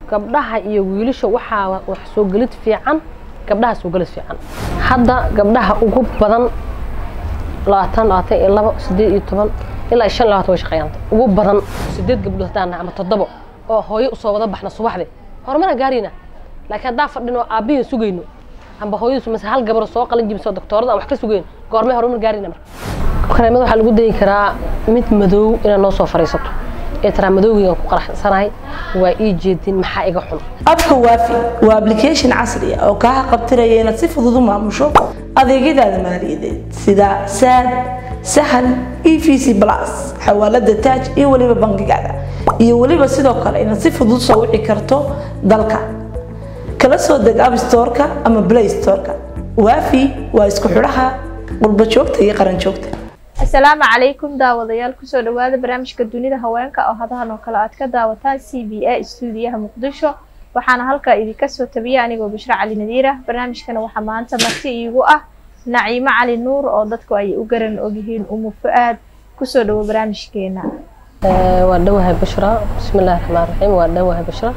gabdhaha iyo wiilasha waxaa wax soo gelid fiican gabdhaha soo gelid fiican hadda gabdhaha ugu badan labaatan labaatan iyo labo sideed iyo toban ilaa shan labaatan way shaqeeyaan ugu badan sideed gabdhood haddaan nahay ama toddobo oo hooyo usoo wada baxna subaxdii horumarna gaarayna laakiin haddaan fadhino aabbihin sugayno amba hooyadu mase hal gabar soo qalin jibisoo doktoorada aan wax ka sugayn goormay horumar gaarayna marka kareemada waxaa lagu dayi karaa mid madow inaad noo soo fadhiisato ee taraa madowgeygaan ku qaraxsanahay waa ii jeedin maxaa iga xun abka waafi waa application casri ah oo kaa qabtiraya inaad si fudud u maamusho adeegyadaada maaliyadeed sida saad sahal e v c plus xawaalada taaj iyo weliba bangigaada iyo weliba sidoo kale inaad si fudud soo wici karto dalka kala soo deg app storeka ama play storeka waafi waa isku xidhaha qurba joogta iyo qaran joogta asalaamu calaykum daawadayaal kusoo dhawaada barnaamijka dunida haweenka oo hadahan oo kale aad ka daawataan c b a stuudiyaha muqdisho waxaana halkaa idinka soo tabiya anigoo bishro cali nadiir ah barnaamijkana waxaa maanta marti iigu ah naciimo cali nuur oo dadku ay u garan ogyihiin umu fu-aad kusoo dhawo barnaamijkeena waa dhowahay bashra bismi illahi raxmaan raxiim waa dhowahay bashra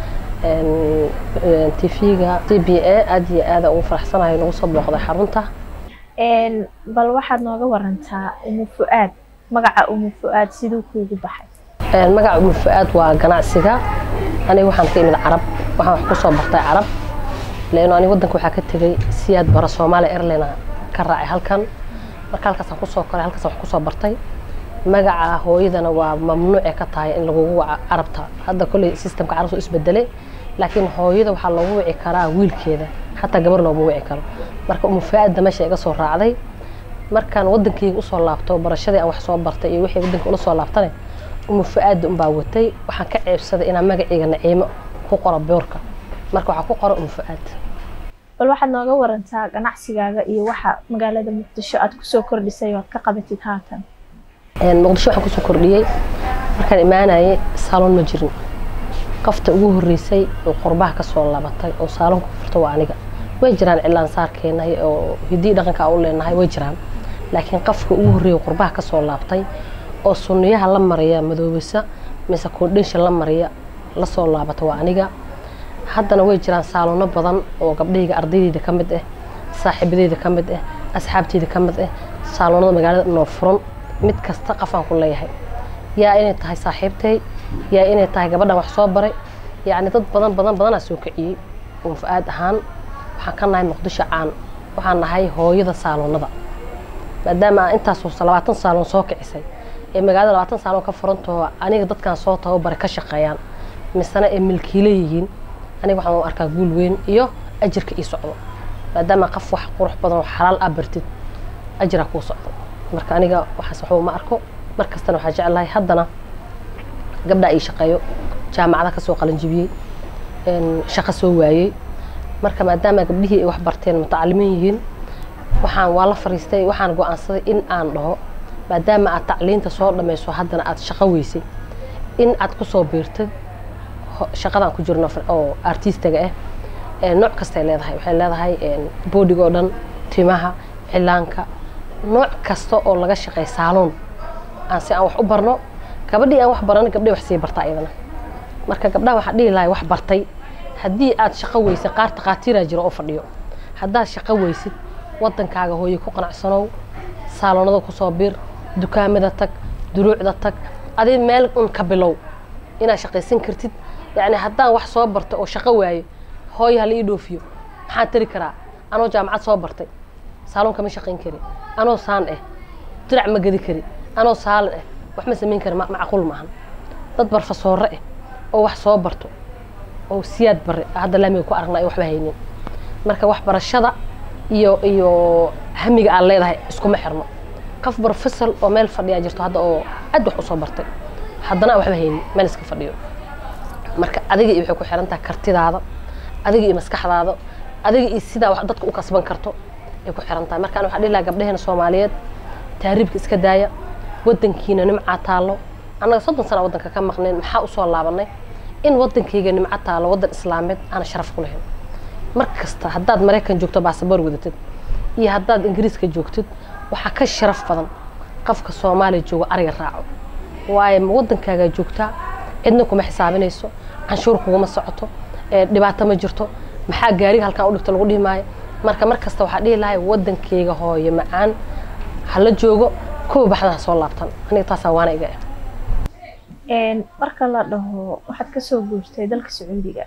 tv-ga c b a aad iyo aada ugu faraxsanahay nagu soo booqday xarunta bal waxaad nooga warantaa umu fu-aad magaca umu fu-aad siduu kuugu baxay magaca umu fu-aad waa ganacsiga aniga waxaan ka imid carab waxaan wax kusoo bartay carab leano aniga waddanka waxaa ka tegay siyaad bara soomaaliya airline ka raacay halkan marka halkaasaan kusoo koray halkaasaan wax kusoo bartay magaca hooyadana waa mamnuucee ka tahay in lagugu waco carabta hadda kolley systemka carabta isbedelay laakiin hooyada waxaa loogu wici karaa wiilkeeda xataa gabar looma wici karo marka umu fu-aadda meesha iga soo raacday markaan waddankayga usoo laabto barashadii aan wax soo bartay iyo wixii waddanka ula soo laabtane umu fu-aadda unbaa watay waxaan ka ceebsaday inaan magacayga naciimo ku qoro boorka marka waxaa ku qoro umu fu-aad bal waxaad nooga warantaa ganacsigaaga iyo waxa magaalada muqdisho aad kusoo kordhisay oo aad ka qabatid haatan muqdisho waxaan kusoo kordhiyey markaan imaanayay saaloon ma jirin qofta ugu horreysay oo qurbaha kasoo laabatay oo saaloonka furta waa aniga way jiraan cilaan saarkeena oo hiddii dhaqanka u leenahay way jiraan laakiin qofka ugu horreeyay qurbaha kasoo laabtay oo sunniyaha la mariya madoobisa mise koodhinsha la mariya lasoo laabata waa aniga haddana way jiraan saaloono badan oo gabdhahayga ardaydeyda ka mid ah saaxiibadeyda ka mid ah asxaabteyda ka mid ah saaloonada magaalada noo furan mid kasta qafaan ku leeyahay yaa inay tahay saaxiibtay yaa inay tahay gabadhan wax soo baray yacni dad badan badan badanaa soo kiciyey uun fu-aad ahaan waxaan ka nahay muqdisho caan waxaan nahay hooyada saaloonada maadaama aan intaas labaatan saaloon soo kicisay ee magaalada labaatan saaloon ka furantoo aniga dadkan soo tababaray ka shaqeeyaan misena ay milkiilo yihiin aniga waxaan u arkaa guul weyn iyo ajirka ii socdo maadaama qof wax qurux badan oo xalaal ah bartid ajiraa kuu socdo marka aniga waxaas waxba uma arko mar kastana waxaa jeclahay haddana gabdhaa ii shaqeeyo jaamacada kasoo qalinjibiyey shaqo soo waayey marka maadaama gabdhihii ay wax barteen mutacalimiin yihiin waxaan waa la fariistay waxaan go-aansaday in aan dhaho maadaama aad tacliinta soo dhammayso haddana aad shaqo weysay in aad kusoo biirtid shaqadaan ku jirno oo artistiga ah nooc kastay leedahay waxay leedahay boodiga oo dhan timaha cilaanka nooc kasta oo laga shaqeey saaloon aan si aan wax u barno gabadhii aan wax baran gabdhay wax sii bartaa iyadana marka gabdhaha waxaan dhihi lahay wax bartay haddii aad shaqo weysay qaar takhaatiiraa jiro oo fadhiyo haddaad shaqo weysid waddankaaga hooye ku qanacsanow saaloonada kusoo bir dukaamada tag duruucda tag adi meel un ka bilow inaad shaqaysan kartid yacni haddaan wax soo bartay oo shaqo waaye hooye hala ii dhoofiyo maxaan tari karaa anoo jaamacad soo bartay saaloon kama shaqayn kari anoo saan ah dirac ma gedi kari anoo saalin ah wax ma samayn kari macquul maahan dad barfasoore ah oo wax soo barto oo siyaad bare hadda laamiga ku aragna ay waxba haynin marka waxbarashada iyo iyo hamiga aad leedahay iskuma xirno qof barofesor oo meel fadhiyaa jirto hadda oo aad wax usoo bartay haddana aan waxba haynin meel iska fadhiyo marka adiga iyo waxay ku xiran tahay kartidaada adiga iyo maskaxdaada adiga iyo sidaa wax dadka u kasban karto ay ku xiran tahay markaan waxaa dhihi lahaa gabdhaheena soomaaliyeed taariibka iska daaya waddankiina nimcaa taallo annaga soddon sana waddanka ka maqneen maxaa usoo laabanay in waddankayga nimco taallo waddan islaameed aana sharaf ku lahayn mar kasta haddaad maraykan joogto baasaboor wadatid iyo haddaad ingiriiska joogtid waxaa ka sharaf badan qofka soomaaliya joogo ariga raaco waayo waddankaagaa joogtaa cidna kuma xisaabinayso canshuur kuguma socoto dhibaato ma jirto maxaa gaariga halkaan u dhigto lagu dhihi maayo marka mar kasta waxaa dhihi lahay wadankeyga hooye macaan hala joogo kuwa baxda ha soo laabtan aniga taasaa waana iga ah marka la dhaho waxaad kasoo guurtay dalka sacuudiga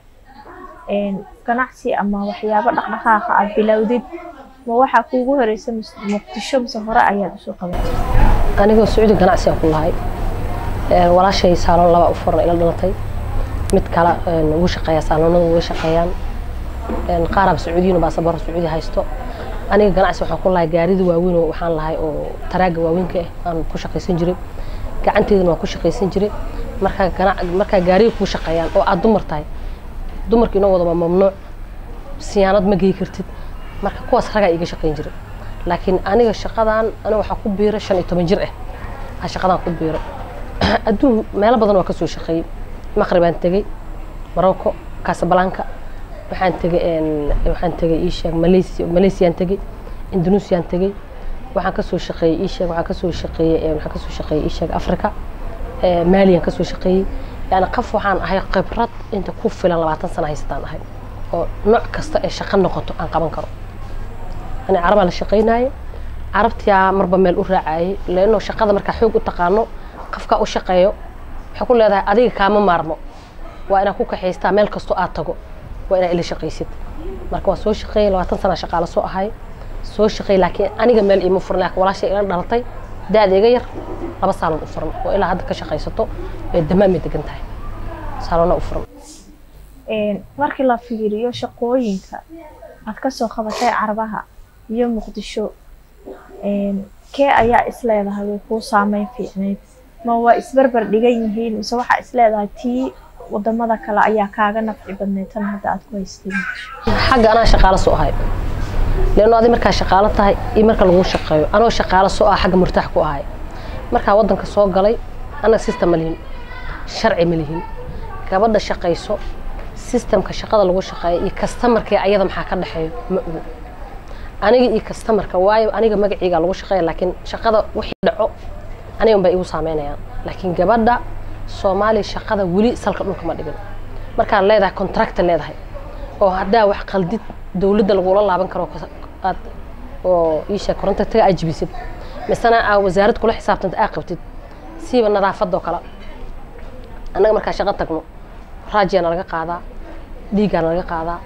ganacsi ama waxyaabo dhaqdhaqaaqa aad bilowdid ma waxaa kuugu horeysa muqdisho mise hore ayaad usoo qabatay anigoo sacuudi ganacsi aan ku lahay walaashay saaloon laba u furan ila dhalatay mid kale ugu shaqeeya saaloonada uga shaqeeyaan qaaraba sacuudiyin baasabaro sacuudi haysto aniga ganacsi waxaan ku lahay gaarida waaweyn oo waxaan lahay oo taraaga waaweynka ah aan ku shaqaysan jiray gacanteedana waan ku shaqaysan jiray markaa ganac markaa gaariga kuu shaqeeyaan oo aad dumar tahay dumarka inoo wada waa mamnuuc siyaanad ma geyi kartid marka kuwaas ragaa iga shaqayn jiray laakiin aniga shaqadan aniga waxaa ku biiray shan iyo toban jir ah aa shaqadan ku biiray adduun meelo badan waa kasoo shaqeeyey maqribaan tegey morocco casablanca waxaan tegey waxaan tegey iisheeg malaysia malaysiaan tegey indonesiaan tegey waxaan kasoo shaqeeyey iisheeg waxaan kasoo shaqeeyey waxaan kasoo shaqeeyey iisheeg africa maaliyan kasoo shaqeeyey yani qof waxaan ahay khibrad inta ku filan labaatan sana haysataan ahay oo nooc kasta ee shaqo noqoto aan qaban karo ani carabaa la shaqaynaaye carabtiyaa marba meel u raacayay leano shaqada markaa xoog u taqaano qofkaa u shaqeeyo waxay ku leedahay adiga kaama maarmo waa inaad ku kaxaystaa meel kastoo aad tago waa inaad ila shaqaysid marka waa soo shaqeeyay labaatan sana shaqaalo soo ahay soo shaqeey laakiin aniga meel iima furan laakiin walaashay ila dhalatay da-da iga yar laba saaloon u furan oo ilaa hadda ka shaqaysato ee damaamay degan tahay saaloona u furan markii la fiiriyo shaqooyinka aad kasoo qabatay carabaha iyo muqdisho kee ayaa isleedahay way kuu saameyn fiicneyd ma waa isbarbar dhigan yihiin mise waxaa isleedahay tii wadamada kale ayaa kaaga nafci badneyd tan hadda aad ku haystay xagga anaa shaqaalo soo ahay leano adi markaa shaqaalo tahay iyo marka lagu shaqeeyo anoo shaqaalo soo ah xagga murtaax ku ahay markaa wadanka soo galay annaga system ma lihin sharci ma lihin gabadha shaqayso systemka shaqada lagu shaqeeyo iyo kastamarkii ayada maxaa ka dhexeeyo ma ogo aniga iyo kastamarka waayo aniga magaciiga lagu shaqeeya laakiin shaqada wixii dhaco aniga unbay igu saameynayaan laakiin gabadha soomaaliya shaqada weli salka dhulka ma dhigin markaad leedahay contracta leedahay oo haddaa wax qaldid dowladda lagula laaban karo aad oo iisha korontaga aad jibisid misena aa wasaarad kula xisaabtanta aa qabtid siiba nadaafadoo kale annaga markaa shaqo tagno raajiyaana laga qaadaa dhiiggaana laga qaadaa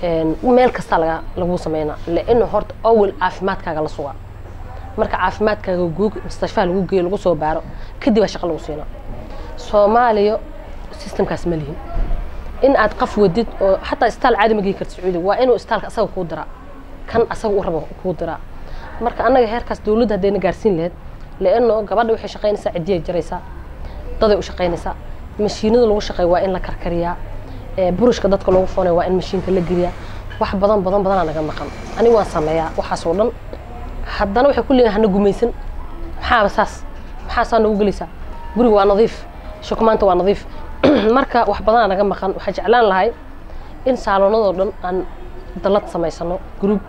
meel kastaa laga lagu sameynaa laino horta awel caafimaadkaaga la sugaa marka caafimaadkaaga guug mustashfaha lagu geeyo lagu soo baaro kadib aa shaqa lagu siinaa soomaaliya systemkaas ma lihin in aad qaf wadid oo xataa istaal caadi ma gei karta sacuudiga waa inuu istaalka asaga kuu diraa kan asaga u rabo kuu diraa marka annaga heerkaas dowladda haddayna gaarsiin lahayd laano gabadha waxay shaqaynaysaa ciddiyay jaraysaa daday u shaqaynaysaa mashiinada lagu shaqeeya waa in la karkariyaa burushka dadka loogu foonaya waa in mashiinka la geliyaa wax badan badan badanaa naga maqan aniga waan sameeyaa waxaasoo dhan haddana waxay ku leeyihin hana gumaysan maxaaba saas maxaa saa noogu gelaysaa guriga waa nadiif shukumaanta waa nadiif marka wax badanaa naga maqan waxaa jeclaan lahay in saaloonadoo dhan aan dalad samaysano gruub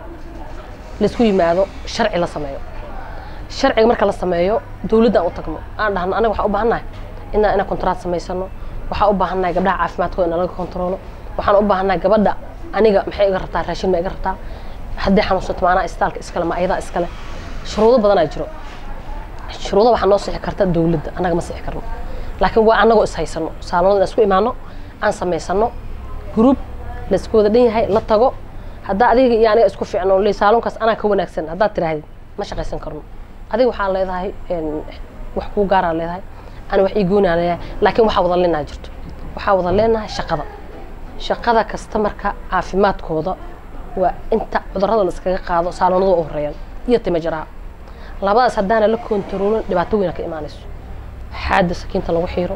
laysku yimaado sharci la sameeyo sharciga marka la sameeyo dowladda aan u tagno aan dhahno anaga waxaan u baahannahay inaan inaan kontraat samaysano waxaan u baahannahay gabdhaha caafimaadkooda in laga kontroolo waxaan u baahannahay gabadha aniga maxay iga rabtaa raashin ma iga rabtaa haddii xanuunsato maanaa istaalka iskale ma ayadaa iskale shuruudo badanaa jiro shuruudo waxaa noo sixi karta dowladda annaga ma sixi karno laakiin waa annagoo is haysano saaloonada in isku imaano aan samaysano gruub la isku wada dhan yahay la tago haddaa adiga iyo aniga isku fiicno le saalonkaas anaa ka wanaagsan haddaad tirahdid ma shaqaysan karno adiga waxaa leedahay wax kuu gaaraa leedahay ani wax ii goonaa leedahay laakiin waxaa wada leenaha jirto waxaa wada leenahay shaqada shaqada kastamarka caafimaadkooda waa inta cudurrada la iskaga qaado saaloonada u horeeyaan iyo timajaraha labadaas haddaana la kontaroolin dhibaato weyna ka imaanayso xaada sakiinta lagu xiiro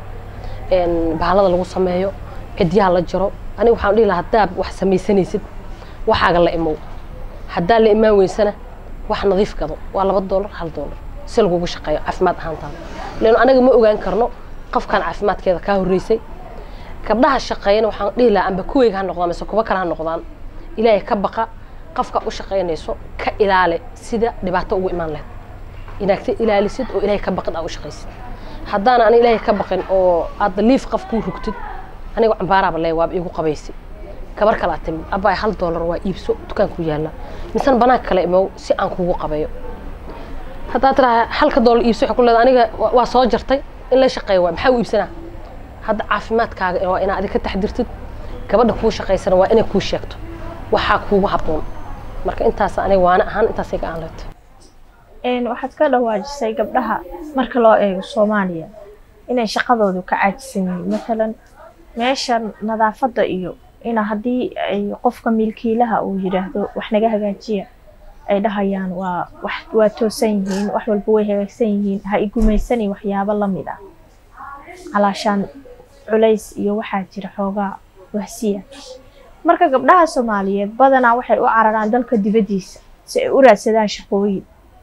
bahalada lagu sameeyo cidyaha la jiro aniga waxaan dhihi lahaa haddaa wax samaysanaysid waxaaga la imow haddaa la imaan weysana wax nadiif gado waa laba doolar hal doolar si lagugu shaqeeyo caafimaad ahaantaada leano anaga ma ogaan karno qofkan caafimaadkeeda kaa horreysay gabdhaha shaqeeyana waxaan dhihi lahaa amba kuweyga ha noqdaan mise kuwa kale ha noqdaan ilaahay ka baqa qofka u shaqaynayso ka ilaale sida dhibaato ugu imaan lahayd inaad ka ilaalisid oo ilaahay ka baqid aa u shaqaysid haddaana ani ilaahay ka baqin oo aad liif qof kuu rugtid aniga cambaaraaba leey waaba iigu qabaysi gabar kale aad timid abbaay hal doolar waa iibso dukaanku yaalla misena banaanka kale imow si aan kugu qabayo haddaad tiraa halka doolar iibso waxay ku leedahay aniga wa- waa soo jartay in la shaqeeyo waay maxaa u iibsanaa hadda caafimaadkaaga waa inaad adiga ka taxdirtid gabadha kuu shaqaysana waa inay kuu sheegto waxaa kuugu habboon marka intaas aniga waana ahaan intaasay ga-aan leetay Een, waxaad ka dhawaajisay gabdhaha marka loo eego soomaaliya inay shaqadoodu ka caajisan yihiin matalan meesha nadaafadda iyo ina haddii ay qofka milkiilaha uu yidhaahdo wax naga hagaajiya ay dhahayaan waa wax waa toosan yihiin wax walba way hagaagsan yihiin ha igumaysani waxyaabo la mid ah calaashaan culays iyo waxaa jira xoogaa wahsiya marka gabdhaha soomaaliyeed badanaa waxay u cararaan dalka dibaddiisa si ay u raadsadaan shaqooyin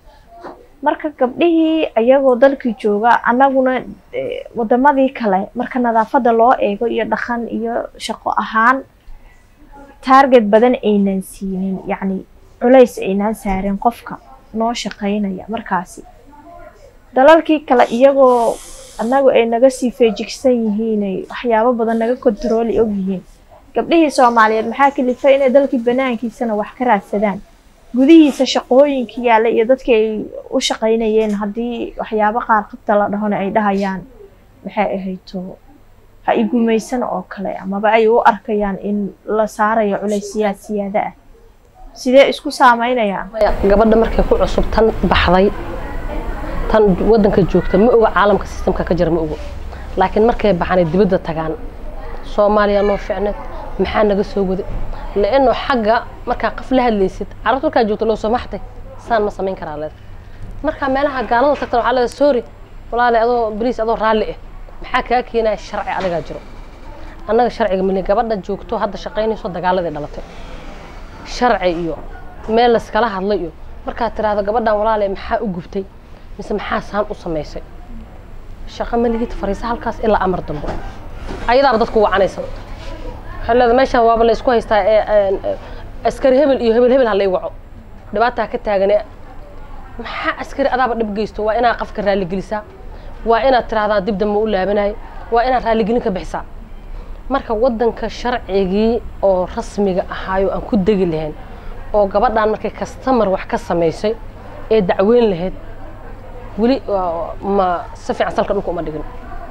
marka gabdhihii ayagoo dalkii jooga annaguna eh, wadamadii kale marka nadaafadda loo eego iyo dhaqan iyo shaqo ahaan taarget badan aynan siinin yacni culays aynaan saarin qofka noo shaqaynaya markaasi dalalkii kale iyagoo annagu ay naga sii feejigsan yihiin ay waxyaabo badan naga kontarooli og yihiin gabdhihii soomaaliyeed maxaa kalifay inay dalkii banaankiisana wax ka raadsadaan gudihiisa shaqooyinka yaalla iyo dadkii ay u shaqaynayeen haddii waxyaabo qaar qabta la dhahona ay dhahayaan maxay ahayto ha igumaysan oo kale amaba ay u arkayaan in la saarayo culaysiyaad siyaada ah sidee isku saameynayaan maya gabadha markay ku cusub tan baxday tan wadanka joogta ma oga caalamka sistamka ka jira ma ogo laakiin markay baxanay dibadda tagaan soomaaliya noo ficneed maxaa naga soo waday laano xagga markaa qaf la hadlaysid carabta markaa joogta loo soo maxtay saan ma samayn karaa leed markaa meelaha gaalada tagtan waxaa leeda sorry walaale adoo bariis adoo raalli ah maxaa kaa keenaya sharci adigaa jiro annaga sharciga mali gabadha joogto hadda shaqaynayso dagaaladii dhalatay sharci iyo meel layskala hadlay iyo markaad tiraahdo gabadhan walaale maxaa u gubtay mise maxaa saan u samaysay shaqo maligid fariisa halkaas ilaa amar dambo ayadaaba dadku wacanaysa waxay leedahay meeshaan waaba la isku haystaa ee ee, askari hebel iyo hebel hebel ha lay waco dhibaataa ka taagane maxaa askari adaaba dhib geysto waa inaad qafka raalligelisaa waa inaad tiraahdaa dib dambe u laabanayo waa inaad raalligelin ka bixisaa marka wadanka sharcigii oo rasmiga ahaayo aan ku degi lahayn oo gabadhan markay kastamar wax ka samaysay ee dacweyn lahayd weli waa- ma si fiican salka dhulka uma dhigin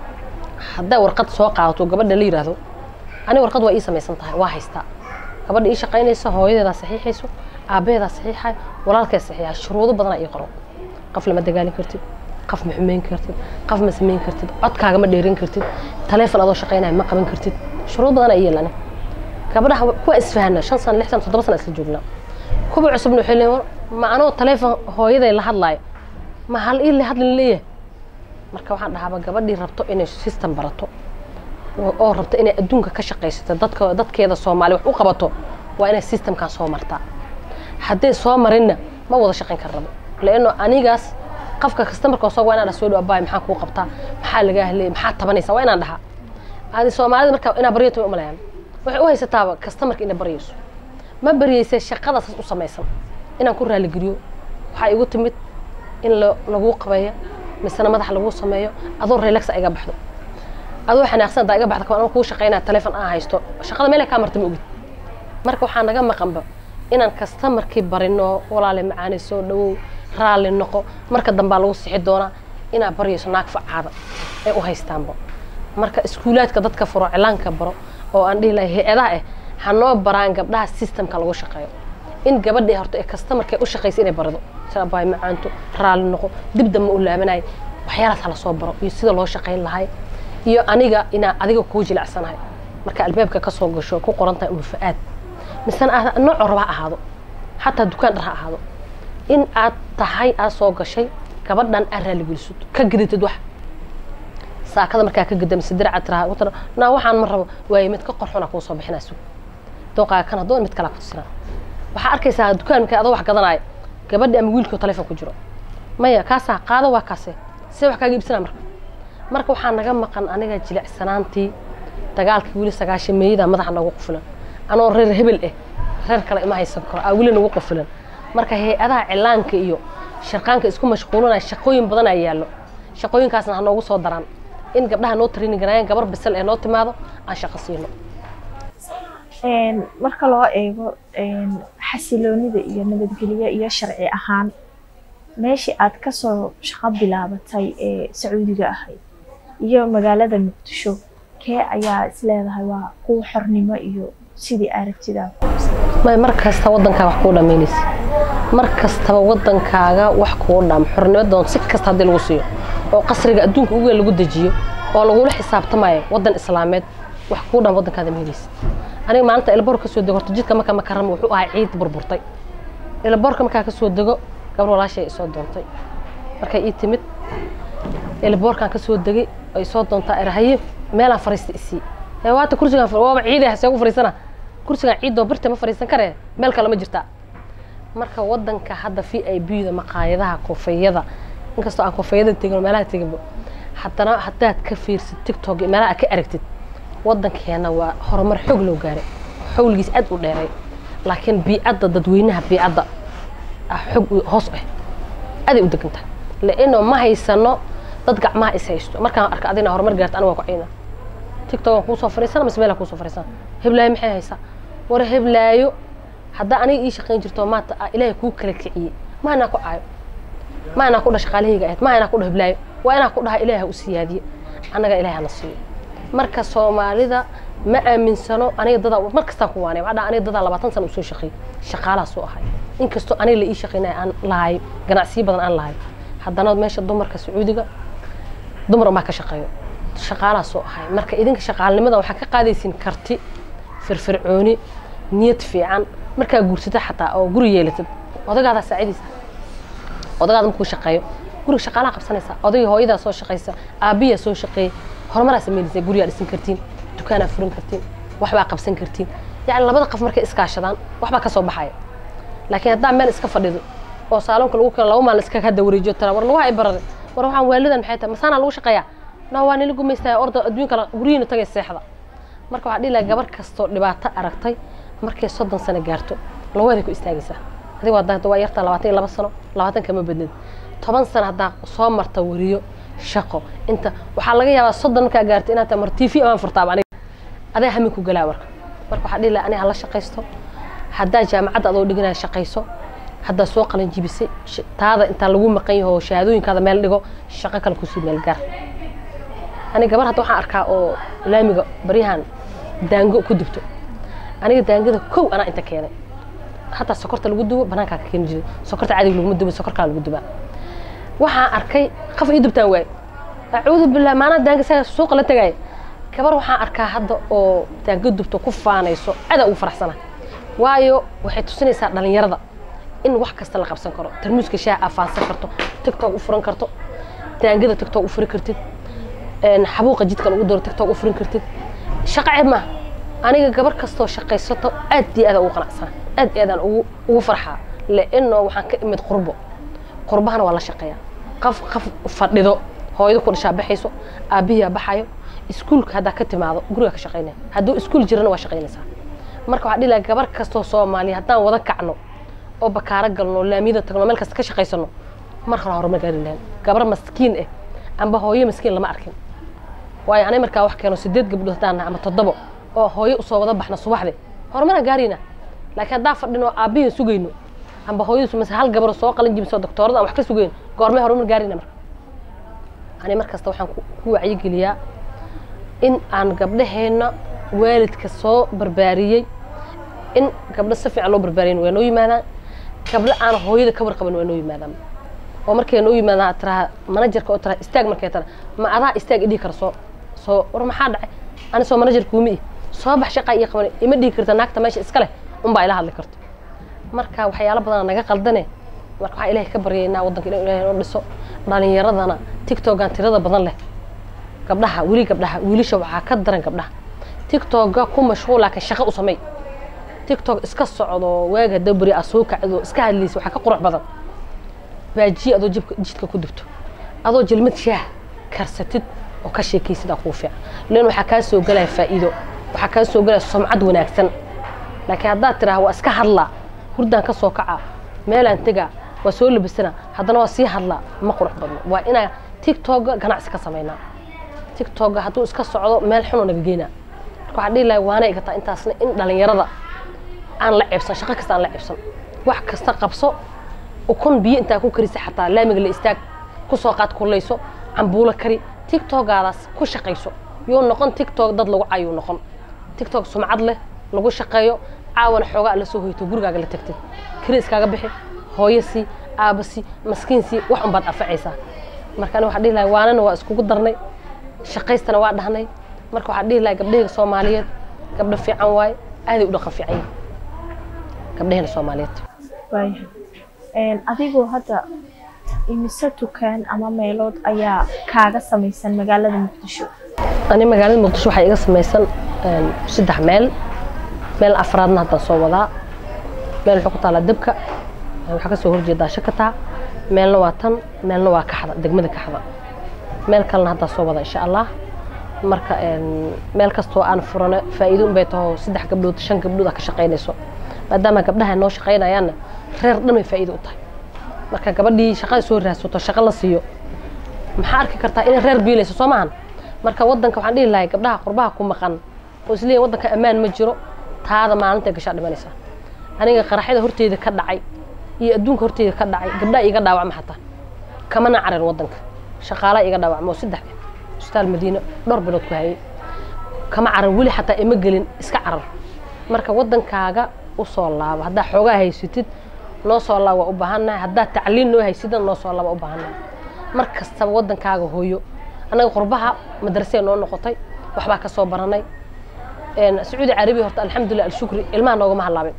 hadday warqad soo qaadato gabadha la yidhaahdo ani warqad waa ii samaysan tahay waa haystaa gabadha ii shaqaynaysa hooyadeedaa saxiixayso aabbaheedaa saxiixay walaalkee saxiixa shuruudo badanaa ii qoran qof lama dagaalin kartid qof ma xumeyn kartid qof ma samayn kartid codkaaga ma dheerin kartid taleefon adoo shaqaynaya ma qaban kartid shuruud badanaa ii yeelane gabadhaha kuwa isfahana shan sano lix sano toddoba sano isla joognaa kuwa cusubna waxay leeyihin war, ma anoo taleefon hooyaday la hadlaayo ma hal ii la hadlin leeyahay marka waxaan dhahaaba gabadhii rabto inay system barato oo- oo rabto inay adduunka ka shaqaysato dadka dadkeeda soomaali wax u qabato waa inay systemkan soo martaa hadday soo marinna ma wada shaqayn kar rabo laano anigaas qofka kastamarka soo waa inaan dhaha soo dhow abaay maxaa kuu qabtaa maxaa lagaa helay maxaa tabanaysa waa inaan dhahaa adi soomaalida marka inaa baryato way umalayaan waxay u haysataaba kastamarka inay baryayso ma baryayse shaqadaasas u samaysan inaan ku raaligeliyo waxaa igu timid in la- laguu qabeeyo misena madax laguu sameeyo adoo relaxa iga baxdo adoo xanaaqsan daa iga baxda kaban kuu shaqaynaa taleefon aan haysto shaqada meelay kaa marta ma ogid marka waxaa naga maqanba inaan kastamarkii barino walaale macaani soo dhawow raalli noqo marka dambaa lagu sixi doonaa inaad baryayso naag facaada ee u haystaanba marka iskuulaadka dadka furo cilaanka baro oo aan dhihi lahay hay-adaha ah ha noo baraan gabdhaha systemka lagu shaqeeyo in gabadhii horto ee kastamarka u shaqaysa inay barado sida baay macaanto raalli noqo dib dambe u laabanayo waxyaalaas hala soo baro iyo sida loo shaqayn lahay iyo aniga inaan adiga kuu jilacsanahay marka albaabka ka soo gasho ku qoran tahay umu fa-aad misena aad noocoo raba ha ahaado xataa dukaan dhar ha ahaado in aad tahay aad soo gashay gabadhan aad raaligeliso ka gadatid wax saakada markaa ka gadamisa diraca tiraha u tira naa waxaan ma rabo waaye mid ka qorxuna kuu soo bixinaa sug dooqaaga kan hadoon mid kalaa ku tusinaa waxaa arkaysaa dukaanka adoo wax gadanaayo gabadhi ama wiilkoo taleefon ku jiro maya kaasaa qaado waa kaase see wax kaaga iibsanaa marka marka waxaa naga maqan aniga jilicsanaantii dagaalkii weli sagaashameeyada madaxa noogu qufilan anoo reer hebel ah reer kale ima haysan karo aa weli nagu qufilan marka hay-adaha cilaanka iyo shaqaanka isku mashquulinaya shaqooyin badan aa yaallo shaqooyinkaasna ha noogu soo daraan in gabdhaha noo training garayaan gabar bisal ee noo timaado aan shaqo siino marka loo eego xasiloonida iyo nabadgelyo iyo sharci ahaan meeshii aad kasoo shaqo bilaabatay ee sacuudiga ahayd iyo magaalada muqdisho kee ayaa isleedahay waa kuwa xornimo iyo sidii aragtidaa may mar kasta waddankaaga wax kuu dhamaynaysa mar kastaba waddankaaga wax kuu dham xornimadoon si kasta haddii lagu siiyo oo qasriga adduunka ugu weyn lagu dejiyo oo lagula xisaabtamayo waddan islaameed wax kuu dham waddankaada ma helaysa aniga maalinta elboor ka soo dego horta jidka marka makarama wuxuu ahaa ciid burburtay elboorka markaa ka soo dego gabar walaashay isoo doontay markay ii timid elboorkaan ka soo degay ay soo doontaa erahaye meelaan fariista isii ee waata kursigaan waaba ciidaha see ugu fariisana kursigaan ciidoo birta ma fariisan karee meel kale ma jirtaa marka waddanka hadda v i b da maqaayadaha koofeeyada inkastoo aan koofeeyada tegin oo meelaha teginba haddana haddaad ka fiirsid tiktok iyo meelaha aad ka aragtid waddankeena waa horumar xoog loo gaaray xawligiis aad u dheeray laakiin biicadda dadweynaha biicadda xog hoos ah aaday u degan tahay laino ma haysano dad gacmaha is haysto markaan arka adina horumar gaarta aniga waa ku ciina tiktok aan kuusoo fariisana mise meelaan kuusoo fariisana heblaayo maxay haysaa war heblaayo haddaa aniga ii shaqayn jirto maanta ilaahay kuu kala kiciyey ma anaa ku caayo ma anaa ku dhah shaqaalahayga ahayd ma anaa ku dhah heblaayo waa inaa ku dhaha ilaahay ha u siyaadiye annaga ilaahay hana siiyo marka soomaalida ma aaminsano aniga dadaa mar kastaan ku waanay waxaa aniga dadaa labaatan sana usoo shaqeeyey shaqaalaha soo ahay inkastoo aniga la ii shaqeynaya aan lahay ganacsiyo badan aan lahay haddana meesha dumarka sacuudiga dumar umaa ka shaqeeyo shaqaalaha soo ahay marka idinka shaqaalnimada waxaa ka qaadaysiin karti firfircooni niyad fiican markaa guursata xataa oo guri yeelatid odagaadaa saacidaysa odagaada markuu shaqeeyo guriga shaqaalaha qabsanaysa odagii hooyadaa soo shaqaysa aabbiyaa soo shaqeeyay horumaraa samaynaysa guriyaa dhisan kartiin dukaanaa furan kartiin waxbaa qabsan kartiin yacni labada qof markay iskaashadaan waxbaa ka soo baxaya laakiin haddaa meel iska fadhido oo saalonka lagu keeno laba maalin iska hadda wareejiyo tara war lagu ibarare war waxaan waalidan maxay tahay masaanaa lagu shaqeeyaa no waa nila gumaystaya orda adduunka guryihiina tagay seexda marka waxaa dhihi lahaa gabar kastoo dhibaato aragtay markay soddon sano gaarto lawaday ku istaagaysaa adiga waa waa yartaa labaatan iyo laba sano labaatan kama badnid toban sano haddaa soo marta wariyo shaqo inta waxaa laga yaabaa soddon markaa gaarta inaad tahay mar t v amaan furtaaba aniga adaa hamin ku galaa marka marka waxaa dhihi lahaa aniga hala shaqaysto haddaa jaamacadda adoo dhiganaya shaqayso haddaa soo qalin jibisay taada intaa lagu maqan yaho shahaadooyinkaada meel dhigo shaqo kale kusii meel gaar aniga gabar hadda waxaan arkaa oo laamiga baryahan daango ku dubto aniga daangada kow anaa inta keenay hataa sokorta lagu dubo banaankaa ka keeni jiray sokorta caadiga laguma dubo sokorkaa lagu dubaa waxaan arkay qaf ii dubtaan waaye acuudu billah maanaa daanga saa suuqa la tagaaya gabar waxaan arkaa hadda oo daanga dubto ku faanayso adaa ugu faraxsana waayo waxay tusinaysaa dhalinyarada in wax kasta la qabsan karo tarmuuska shaaha aa faansan karto tiktok u furan karto daangada tiktok u furi kartid xabuuqa jidka lagu daro tiktok u furin kartid shaqo ceeb maaha aniga gabar kastoo shaqaysato aad iyo aadaan ugu qanacsana aad iyo aadaan ugu ugu farxaa le'ino waxaan ka imid qurbo qurbahana waa la shaqeeyaa qaf qaf fadhido hooyada ku dhashaa baxayso aabbihiyaa baxayo iskuulka haddaa ka timaado guriga ka shaqaynaya hadduu iskuul jirana waa shaqaynaysaa marka waxaa dhihi lahaa gabar kastoo soomaaliya haddaan wada kacno oo bakaaro galno laamiyada tagno meel kasta ka shaqaysano mar hore horumar gaari lahayn gabar maskiin ah amba hooyo maskiin lama arkin waayo anay markaa wax keeno sideed gabdhood haddaan nahay ama toddobo oo hooyo usoo wada baxna subaxde horumaraan gaarayna laakiin haddaan fadhino aabbihin sugayno amba hooyadiisu mase hal gabaro soo qalin jibisoo doktoorada aan wax ka sugayno goormee horumar gaarayna marka ani mar kasta waxaan ku wacyigeliyaa in aan gabdhaheenna waalidka soo barbaariyey in gabdho si fiican loo barbaariyin waa noo yimaadaan gabdho aan hooyada ka warqaban waa noo yimaadaan oo markay noo yimaadaan tiraa manajerka oo tiraa istaag markay tara ma adaa istaag idhihi kara soo soo war maxaa dhacay ani soo manajer kuuma ih soo bax shaqa iyo qaban ima dhihi karta naagta meesha iska leh unbaa ila hadli karto marka waxyaalo badanaa naga qaldane marka waxaan ilaahay ka baryaynaa waddanka inuu ilaahay noo dhiso dhalinyaradana tiktokan tirada badan leh gabdhaha weli gabdhaha wiilasha waxaa ka daran gabdhaha tiktoka ku mashquul laakiin shaqo u samey tiktok iska socdo waaga dabri a soo kacdo iska hadlaysa waxaa ka qurux badan baajiye adoo jibka jidka ku dubto adoo jelmad shaah karsatid oo ka sheekaysid aa kuu fiican lan waxaa kaa soo gelaya faa'iido waxaa kaa soo gelaya sumcad wanaagsan laakiin haddaad tidhaha waa iska hadlaa hurdaan ka soo kacaa meelaan tegaa waa soo labisana haddana waa sii hadlaa ma qurux badno waa inaa tiktoka ganacsi ka samaynaa tiktoka hadduu iska socdo meel xunoo naga geynaa marka waxaan dhihi lahay waana igataa intaasna in dhalinyarada aan la ceebsan shaqo kasta aan la ceebsan wax kasta qabso ukun biyo intaa ku karisa xataa laamiga la istaag ku soo qaad kullayso cambuulo kari tiktokaadaas ku shaqayso yuu noqon tiktok dad lagu cayuu noqon tiktok sumcad leh lagu shaqeeyo caawana xoogaa la soo hoyto gurigaaga la tagtay kiri iskaaga bixi hooyo sii aaba sii maskiin sii wax unbaad anfacaysaa marka ani waxaan dhihi lahay waanana waa iskugu darnay shaqaystana waa dhahnay marka waxaan dhihi lahay gabdhahayga soomaaliyeed gabdho fiican waaye aaday u dhaqan fiican yihin gabdhahayna soomaaliyeed waayahay adigoo hadda imise dukaan ama meelood ayaa kaaga samaysan magaalada muqdisho ani magaalada muqdisho waxaa iga samaysan saddex meel meel afraadna haddaan soo wadaa meel waxay ku taalaa debka waxaa kasoo horjeedaa shakataa meelna waa tan meelna waa kaxda degmada kaxda meel kalena haddaan soo wadaa insha allah marka meel kastoo aan furano faa'iido unbay taho saddex gabdhood shan gabdhood aa ka shaqaynayso maadaama gabdhaha noo shaqaynayaanna reer dhan bay faa'iido u tahay marka gabadhii shaqada soo raadsato shaqo la siiyo maxaa arki kartaa inay reer biilayso soo maahan marka wadanka waxaan dhihi lahay gabdhaha qurbaha ku maqan oo isleeyahin wadanka ammaan ma jiro taada maalinta gashaa dhimanaysaa aniga qaraxyada horteyda ka dhacay iyo adduunka horteyda ka dhacay gabdhaha iga dhaawacma xataa kamana carar wadanka shaqaalaa iga dhaawacma oo saddex isbitaal madiina dhowr bilood ku hayay kama carar weli xataa ima gelin iska carar marka wadankaaga usoo laabo haddaa xoogaa haysatid noo soo laab waa u baahannahay haddaad tacliin noo haysidna noo soo laab waa u baahannahay mar kastaba wadankaaga hooyo annaga qurbaha madrasee noo noqotay waxbaa ka soo baranay sacuudi carabiya horta alxamdulilah alshukri ilmaha noogama halaabin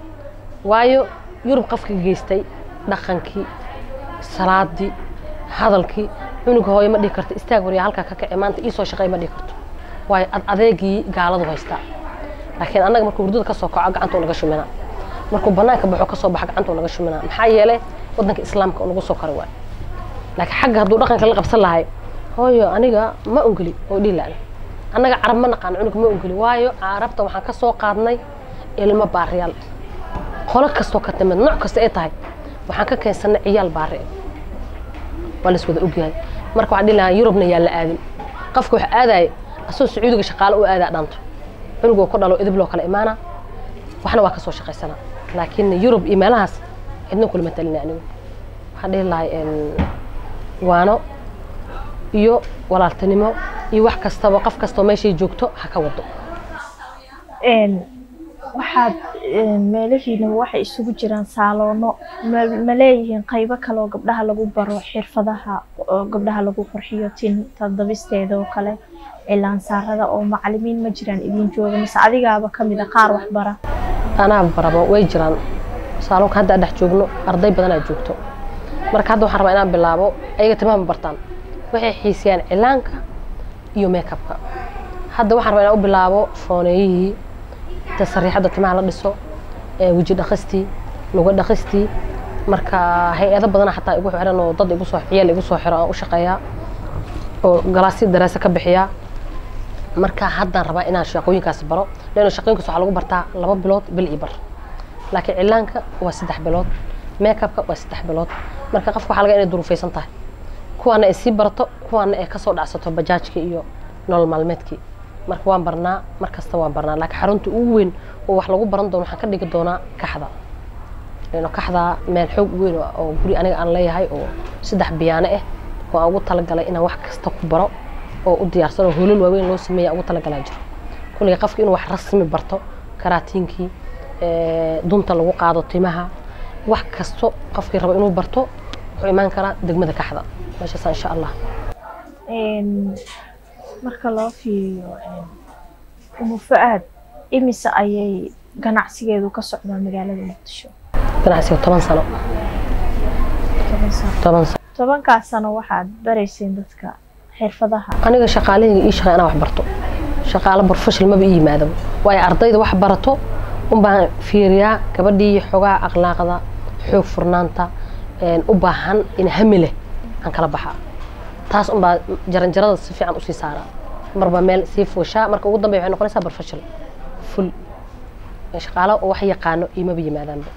waayo yurub qofka geystay dhaqankii salaadii hadalkii cunuga hooyo ma dhihi karto istaag waryaa halkaa ka kace maanta iisoo shaqey ma dhihi karto waayo ad adeegii gaaladu haystaa laakiin annaga markuu hurdada ka soo kaco gacantuu naga shuminaa markuu banaanka baxo ka soo baxa gacantuu naga shuminaa maxaa yeelay wadanka islaamka nagu soo kara waay laakiin xagga hadduu dhaqanka la qabsan lahay hooyo aniga ma ungeli oo dhihi laana annaga carab ma naqaan cunug ma ungeli waayo carabta waxaan ka soo qaadnay ilmo baariyaal qolo kastoo ka timid nooc kasta ay tahay waxaan ka keensanay ciyaal baari waa lais wada ogyahay marka waxaan dhihi lahaa yurubna yaa la aadin qofka waxa aadaya asagoo sacuudiga shaqaale u aadaa dhanto cunugoo ku dhalo idib loo kala imaana waxna waa ka soo shaqaysanaa laakiin yurub iyo meelahaas cidna kulama talina anigu waxaan dhihi lahay waano iyo walaaltinimo iyo wax kastaba qof kastoo meeshay joogto ha ka wado waxaad meelahiina waxay isugu jiraan saaloono ma leeyihiin qaybo kaleoo gabdhaha lagu baro xirfadaha oo gabdhaha lagu qurxiyo tinta dabisteeda oo kale cilaansaarada oo macalimiin ma jiraan idin jooga mise adigaaba kamid a qaar wax bara anaa barabo way jiraan saaloonka hadda dhex joogno arday badanaa joogto marka hadda waxaan rabaa inaan bilaabo ayaga timaha ma bartaan waxay xiisiyaan cilaanka iyo makeupka hadda waxaan rabaa inaan u bilaabo fooneeyihii inta sariixadda timaha la dhiso weji dhaqistii lugo dhaqistii marka hay-ado badana xataa igu xiran oo dad igu soo ciyaal igu soo xiro aan u shaqeeyaa oo galaasyo daraasa ka bixiyaa marka haddaan rabaa inaan shaqooyinkaas baro leanno shaqooyinkaas waxaa lagu bartaa laba bilood bil iyo bar laakiin cilaanka waa saddex bilood makeupka waa saddex bilood marka qofka waxaa laga inay duruufaysan tahay kuwaana ay sii barato kuwaana ay kasoo dhacsato bajaajkii iyo nolol maalmeedkii marka waan barnaa mar kasta waan barnaa laakiin xarunta ugu weyn oo wax lagu baran doono waxaan ka dhigi doonaa kaxda leanno kaxda meel xoog weyn oo guri aniga aan leeyahay oo saddex biyaano ah oo aan ugu talagalay inaan wax kasta ku baro oo u diyaarsan oo hoolal waaweyn loo sameeya ugu talagalaa jiro kulliga qofka inuu wax rasmi barto karaatiinkii dunta lagu qaado timaha wax kasto qofkii rabo inuu barto wuxuu imaan karaa degmada kaxda meeshaas insha allah marka loo fiiriyo umu fa-aad imise ayay ganacsigeedu ka socdaa magaalada muqdisho ganacsiga toban sano toban sano tobankaas sano waxaad barayseen dadka xirfadaha aniga shaqaalahayga ii shaqey anaa wax barto shaqaalo barfashal maba ii yimaadaba waayo ardayda wax barato unbaan fiiriyaa gabadhii xogaa akhlaaqda xoog furnaanta u baahan in hami leh aan kala baxaa taas unbaa jaranjarada si fiican usii saaraa marba meel sii fuushaa marka ugu dambeya waxay noqonaysaa barfashal ful shaqaalo wax yaqaano imaba yimaadaanba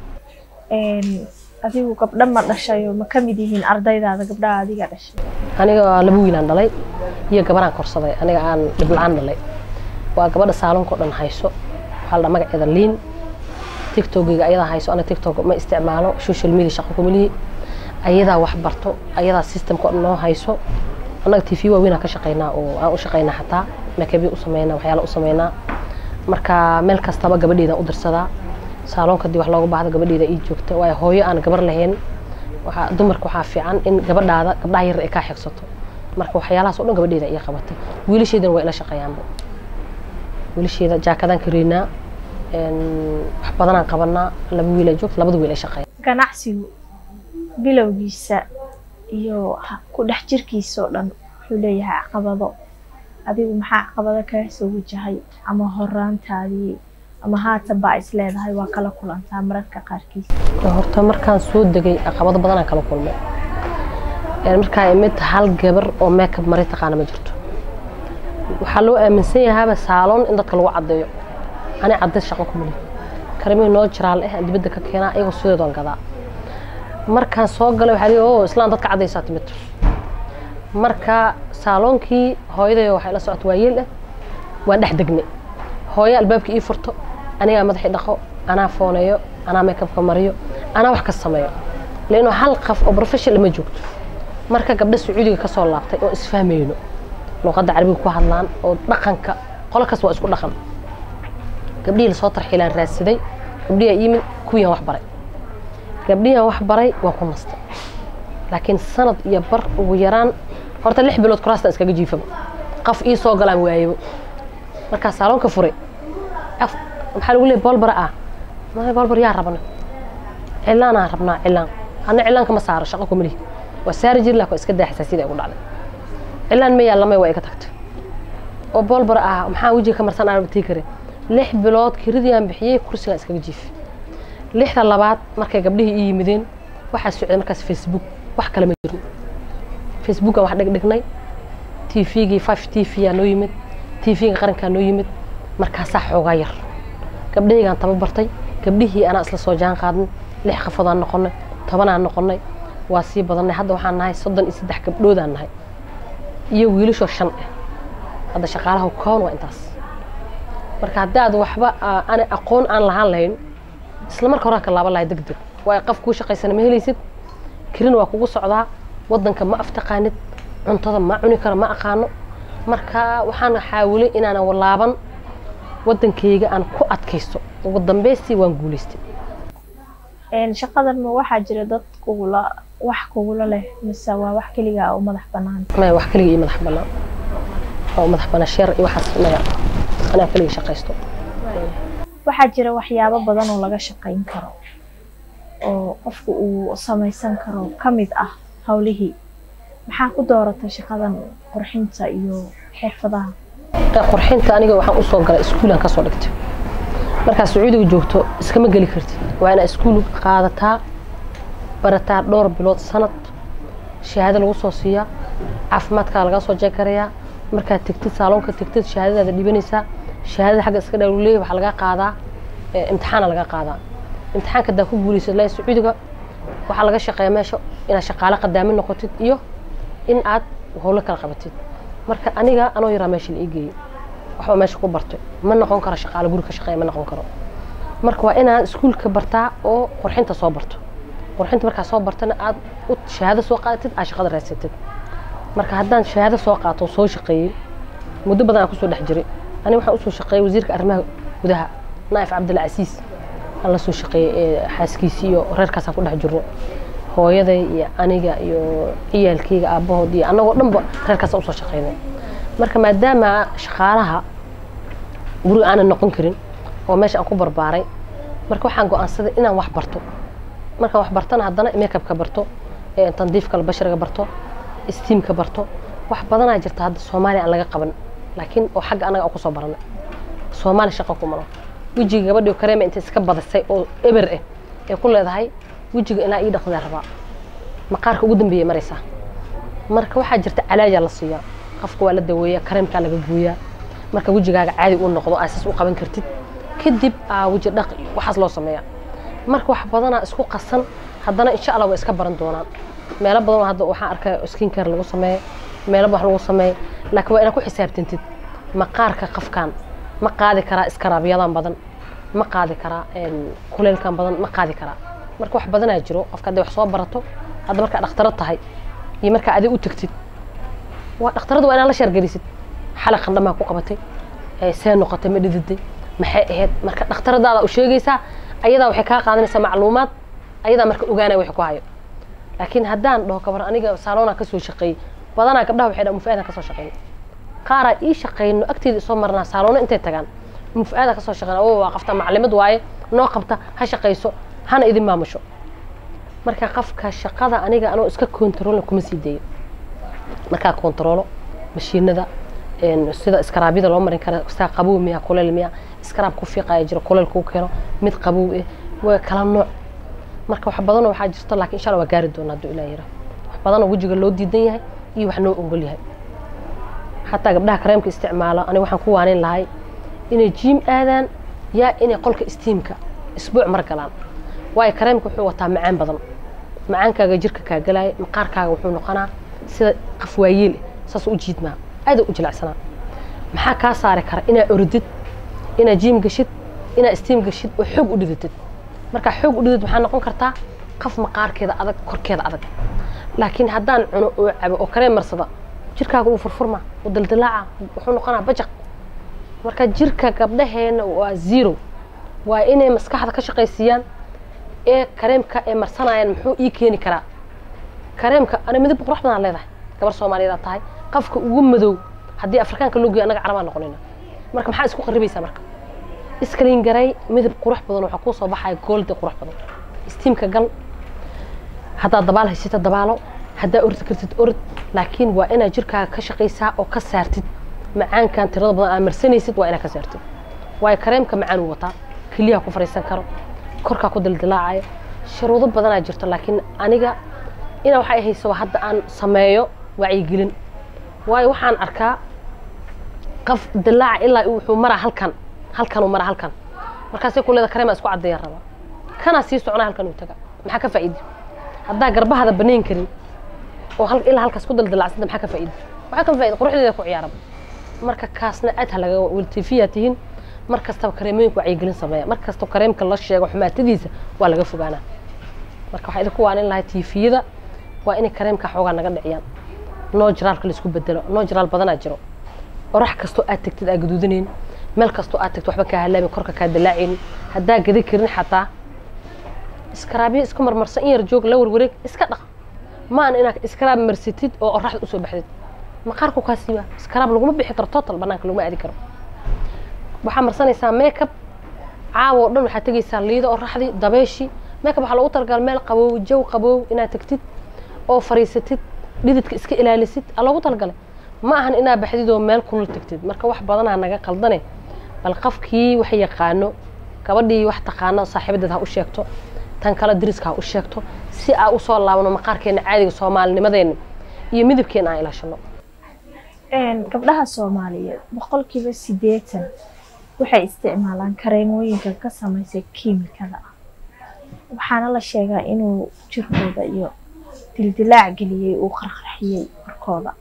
adigu gabdho ma dhashayo ma ka mid yihiin ardaydaada gabdhaha adiga dhashay aniga laba wiilaan dhalay iyo gabaraan korsaday aniga aan dhibla-aan dhalay waa gabadha saalonka o dhan hayso waxaa la dhaa magaceeda liin tiktokiga ayadaa hayso aniga tiktok ma isticmaalo social media shaqo kumalihi ayadaa wax barto ayadaa systemka o dhan noo hayso annaga t v waaweynaa ka shaqeynaa oo aan u shaqeynaa xataa makabya u sameynaa waxyaala u sameynaa marka meel kastaba gabadheedaan u dirsadaa saaloonka dii wax looga baahdo gabadheeda ii joogta waayo hooyo aan gabar lahayn waxaa dumarka waxaa fiican in gabadhaada gabdhaha yar ay kaa xigsato marka waxyaalahaas o dhan gabadheeda ii qabatay wiilasheedana waa ila shaqeeyaanba wiilasheeda jaakadaan kareynaa wax badanaan qabanaa laba wiil ay joogta labada wiil ay shaqeeya ganacsigu bilowgiisa iyo ku dhex jirkiisa oo dhan wuxuu leeyahay caqabado adigu maxaa caqabado kaga soo wajahay ama horaantaadii ama haatan baa is leedahay waa kala kulantaa mararka qaarkiis horta markaan soo degay caqabado badanaan kala kulmay markaa imid hal gabar oo makeup mari taqaana ma jirto waxaa loo aaminsan yahaaba saaloon in dadka lagu caddeeyo ani caddays shaqo ku mali karimihii noo jiraal eh aan dibadda ka keenaa iyagoo sideedoon gadaa markaan soo galay waxaa lihi oo islaan dadka caddaysaa timid marka saaloonkii hooyadayo waxay la socota waayeel ah waan dhex degnay hooyo albaabka ii furto anigaa madaxii dhaqo anaa fooneeyo anaa makeupka mariyo anaa wax ka sameeyo leano hal qaf oo professional ma joogto marka gabdha sacuudiga ka soo laabtay oo isfahmayno luuqadda carabiga ku hadlaan oo dhaqanka qolo kas waa isku dhaqan gabdhihii lasoo tarxiilaan raadsaday gabdhihi yimid kuwiiaan wax baray gabdhihiaan wax baray waa ku nastay laakiin sanad iyo bar ugu yaraan horta lix bilood kuraastan iskaga jiifaba qaf ii soo galaan waayebo markaa saaloonka furay maxaa lagu leey boolbara ah ma boolbar yaa rabna cilaanaan rabnaa cilaan ana cilaanka ma saaro shaqo kumalihi waa saari jiri laakin waa iska daa xasaasiyada igu dhacday cilaan ma yaallamay waa iga tagtay oo boolbara ah maxaa wejiga ka marsan aan tii karin lix bilood kiridii aan bixiyey kursigaan iskaga jiifay lixda labaad markay gabdhihii ii yimideen waxaa socday markaas facebook wax kale ma jirin facebookaan wax dhigdhignay tvgii five t v aa noo yimid tvga qarankaa noo yimid markaasaa xoogaa yar gabdhahaygaan tababartay gabdhihii anaa isla soo jaan qaadnay lix qafadaan noqonay tobanaan noqonay waa sii badannay hadda waxaan nahay soddon iyo saddex gabdhoodaan nahay iyo wiilashoo shan ah hadda shaqaalaha koon waa intaas marka haddii aad waxba ana aqoon aan lahaan lahayn isla marka horaan ka laaban lahay deg deg waayo qaf kuu shaqaysana ma helaysid kirin waa kugu socdaa waddanka ma aftaqaanid cuntada ma cuni karo ma aqaano marka waxaan xaawilay inaanan laaban waddankayga aan ku adkaysto ugu dambaystii waan guulaystay shaqadan ma waxaa jira dad kugula wax kugula leh mise waa wax keligaa u madax banaan maya wax keliga ii madax bannaan oo madax bannaan sheer iyo waxaas maya anaa keliga shaqaysto waxaa jira waxyaabo badan oo laga shaqayn karo oo qofku uu samaysan karo ka mid ah howlihii maxaa ku dooratay shaqadan qurxinta iyo xirfadaha qurxinta aniga waxaan usoo galay iskuulaan kasoo dhigtay markaa sacuudiga joogto iskama geli kartid waa inaa iskuul qaadataa barataa dhowr bilood sanad shahaado lagu soo siiyaa caafimaadkaa lagaa soo jeekarayaa markaad tegtid saaloonka tegtid shahaadadaada dhibanaysaa shahaadada xagga iska dhawleey waxaa lagaa qaadaa imtixaana laga qaadaa imtixaanka hadaa ku guulaysid laa sacuudiga waxaa laga shaqeeya meesha inaad shaqaale qadaamin noqotid iyo in aad howlo kala qabatid marka aniga anoo yaraa meesha la ii geeyey waxba meesha ku bartay ma noqon karo shaqaale guri ka shaqeeya ma noqon karo marka waa inaad iskuulka bartaa oo qurxinta soo barto qurxinta markaa soo bartana aad u shahaado soo qaadatid aad shaqada raadsatid marka haddaan shahaado soo qaato soo shaqeeyey muddo badan aan kusoo dhex jiray aniga waxaan usoo shaqeeyey wasiirka arrimaha gudaha naa'if cabdilcasiis aan la soo shaqeeyey xaaskiisii iyo reerkaasaan ku dhex jirno hooyaday iyo aniga iyo ciyaalkayga aabbahood iyo annagoo dhanba reerkaasaan usoo shaqeynay marka maadaama shaqaalaha guriga aanan noqon karin oo meesha aan ku barbaaray marka waxaan go-aansaday inaan wax barto markaan wax bartana haddana makeupka barto tandiifka bashariga barto steamka barto wax badanaa jirta hadda soomaaliya aan laga qaban laakiin oo xagga anaga aan kusoo baranay soomaali shaqa kumano wejiga gabadhii kareema intay iska badisay oo eber ah ee ku leedahay wejiga inaa ii dhaqdaa rabaa maqaarka ugu dambeeyay maraysaa marka waxaa jirta calaaja la siiyaa qofka waa la daweeyaa kareemkaa laga gooyaa marka wejigaaga caadi uu noqdo aasas u qaban kartid kadib aa weji dhaq waxaas loo sameeyaa marka wax badanaa isku qasan haddana insha allah way iska baran doonaan meelo badan hadda waxaan arkaya skin care lagu sameeyo meelaba wax lagu sameeyo laakiin waa inaad ku xisaabtantid maqaarka qafkan ma qaadi karaa iskaraabiyadan badan ma qaadi karaa kuleelkan badan ma qaadi karaa marka wax badanaa jiro qofka hadday wax soo barato hadda markaa dhakhtaro tahay iyo markaa adig u tagtid waa dhakhtarada waa inaad la sheergelisid xalay qandhamaa ku qabatay see noqotay ma dhididay maxay ahayd marka dhakhtaradaada u sheegaysaa ayadaa waxay kaa qaadanaysaa macluumaad ayadaa marka ogaanaya wax ku hayo laakiin haddaan dhaho kabar aniga saaloonaa kasoo shaqeeyey badanaa gabdhaha waxay dhaha mufu-aadaan kasoo shaqeyno qaaraa ii shaqeyno agteeda isoo marnaa saaloono intay tagaan mufu-aada kasoo shaqeyna oo waa qafta maclimad waaye noo qabta ha shaqayso hana idin maamusho marka qafka shaqada aniga anoo iska kontaroolna kuma sii dayo markaa kontaroolo mashiinada sida iskaraabyada loo marin kara saa qabow miya kuleel miya iskaraab ku fiiqaya jiro kuleel kuu keeno mid qabow eh waa kala nooc marka wax badanoo waxaa jirto laakiin insha allah waa gaari doona hadduu ilaah yira wax badanoo wejiga loo diidan yahay iyo wax noo ogol yahay xataa gabdhaha kareemka isticmaalo aniga waxaan ku waanin lahay inay jiim aadaan yaa inay qolka istiimka isbuuc mar galaan waayo kareemka wuxuu wataa macaan badan macaankaaga jirka kaa galaya maqaarkaaga wuxuu noqonaa sida qaf waayeel saas u jiidmaa aada u jilacsanaa maxaa kaa saari kara inaa orodid inaa jiim gashid inaa istiim gashid oo xoog u dhidatid markaa xoog u dhidid waxaa noqon kartaa qaf maqaarkeeda adag korkeeda adag laakiin haddaan cuno oo cabo oo kareem marsada jirkaaga uu furfurma uu daldalaaca wuxuu noqonaa bajaq marka jirka gabdhaheena waa zero waa inay maskaxda ka shaqaysiiyaan ee kareemka ee marsanayaan muxuu ii keeni karaa kareemka ana midab qurux badan leedahay gabar soomaaliyeed tahay qafka ugu madow haddii afrikaanka loo geeyo annaga carabaa noqonayna marka maxaa isku qaribaysaa marka iskaliin garay midab qurux badan waxaa kuu soo baxaya goolde qurux badan istiimka gal haddaad dabaal haysata dabaalo haddaa ordi kartid orod laakiin waa inaad jirkaaga ka shaqaysaa oo ka saartid macaankan tirada badan aad marsanaysid waa inaad ka saartid waayo kareemka macaan uu wataa keliyaha ku fariisan karo korkaa ku dildilaacayo shuruudo badanaa jirto laakiin aniga inaa waxay hayso hadda aan sameeyo wacyigelin waayo waxaan arkaa qaf dilaaca ilaa wuxuu maraa halkan halkanuu maraa halkan markaasay kuleeda kareemaa isku caddeeya rabaa kanaa sii socnaa halkan uu taga maxaa ka faa'iidi haddaa garbahada banayn karin oo ilaa halkaas ku daldalacsanta maxaa ka faa'iidi waxaa ka faa'iidi quruxdeeda ku ciyaaraba marka kaasna aad ha laga waltiifiyaa tihiin mar kastaba kareemooyinku wacyigelin sameeya mar kastaba kareemka la sheego xumaatadiisa waa laga fogaanaa marka waxaa idinku waanin lahay tiifiyada waa inay kareemka xoogaa naga dhiciyaan noo jiraalka laisku bedelo noo jiraal badanaa jiro orax kastoo aad tagtid aa gaduudanayn meel kastoo aad tagtid waxba kaa halaabin korka kaa dalaacaynin haddaa gadi karin xataa iskaraabiya iska marmarsan in yar joog la warwareeg iska dhaq maan inaad iskaraab marsatid oo oraxda usoo baxdid maqaarku kaa siiba iskaraab laguma bixi karo total banaanka laguma aadi karo waxaa marsanaysaa makeup caawa oo dhan waxaad tegaysaa liida oraxdii dabeeshii makeup waxaa loogu talagalay meel qaboow jaw qaboow inaad tagtid oo fariisatid dhididka iska ilaalisid aa loogu talagalay ma ahan inaad baxdid oo meel kulul tagtid marka wax badanaa naga qaldane bal qafkii wax yaqaano gabadhii wax taqaano saaxiibadeed ha u sheegto tan kale dariska ha u sheegto si aa usoo laabno maqaarkeena caadiga soomaalinimadeena iyo midabkeena aan ilaashano gabdhaha soomaaliyeed boqolkiiba sideetan waxay isticmaalaan kareemooyinka ka samaysay kiimikada ah waxaana la sheegaa inuu jirkooda iyo dildilaac geliyey uu qarqarxiyey korkooda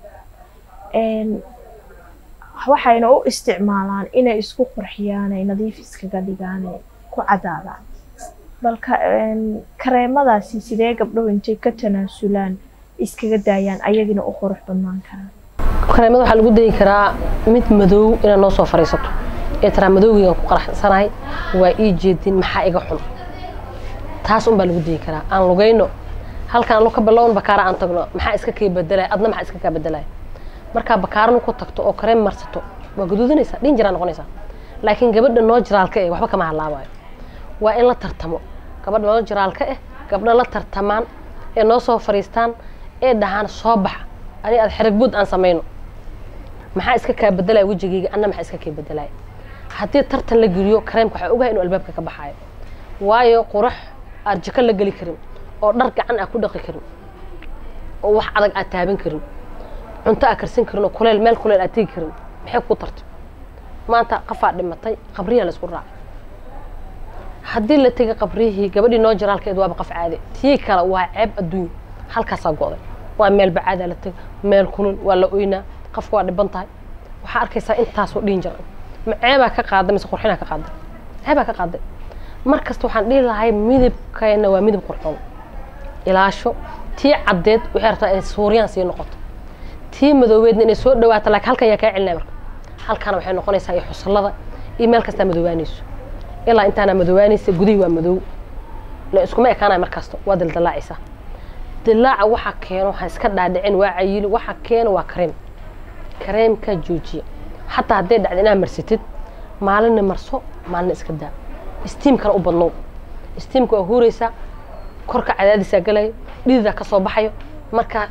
waxayna u isticmaalaan inay isku qurxiyaan ay nadiif iskaga dhigaan ay ku cadaadaan balka kareemadaasi sidee gabdhow intay ka tanaasulaan iskaga daayaan ayagina u qurux badnaan karaan kareemada waxaa lagu dayi karaa mid madow inaad noo soo fariisato ee taraa madowgiigaan ku qaraxsanahay waa ii jeedin maxaa iga xun taas unbaa lagu dayi karaa aan lugayno halkaan alo ka bilown bakaara aan tagno maxaa iska kii bedelaya adna maxaa iska kaa bedelaya markaa bakaarana ku tagto oo kareem marsato waa gaduudanaysaa dhin jiraa noqonaysaa laakiin gabadha noo jiraalka eh waxba kama halaabayo waa in la tartamo gabadha noo jiraalka eh gabdha la tartamaan ee noo soo fariistaan ee dhahaan soo baxa ani aad xerigbuud aan samayno maxaa iska kaa bedelaya wejigayga anna maxaa iska kaa bedelaya haddii tartan la geliyo kareemka waxaa ogahay inuu albaabka ka baxaayo waayo qurax aad jiko la geli karin oo dhar gacan aad ku dhaqi karin oo wax adag aad taaban karin cunto aad karsan karin oo kuleel meel kuleel aad tegi karin maxay ku tartay maanta qafaa dhimatay qabriyaa la isku raacay haddii la tegay qabrihii gabadhii noo jiraalkeed waaba qaf caade tii kale waa ceeb adduunya halkaasaa go'day waa meel bacaadaa la tega meel kulul waa la oynaa qofka waa dhiban tahay waxaa arkaysaa intaasoo dhiin jira ma ceebaa ka qaaday mise qurxinaa ka qaaday ceebaa ka qaaday mar kasta waxaan dhihi lahay midabkeena waa midab qurxoon ilaasho tii caddeed waxay rabtaa inay suuryaan sii noqoto tii madoobeedna inay soo dhawaato laakiin halkan yaa kaa celinaya marka halkana waxay noqonaysaa iyo xusullada iyo meel kastaa madoobaanayso ilaa intaana madoobaanaysa gudihii waa madoow la iskuma ekaanaya mar kasta waa dildalaacaysaa dilaaca waxa keeno ha iska dhaadhicin waa cayili waxa keeno waa kareem kareemka joojiya xataa hadday dhacda inaad marsatid maalinna marso maalina iska daa istiimkana u badnow istiimka waa huuraysaa korka cadaadisaa galayo dhididaa kasoo baxayo marka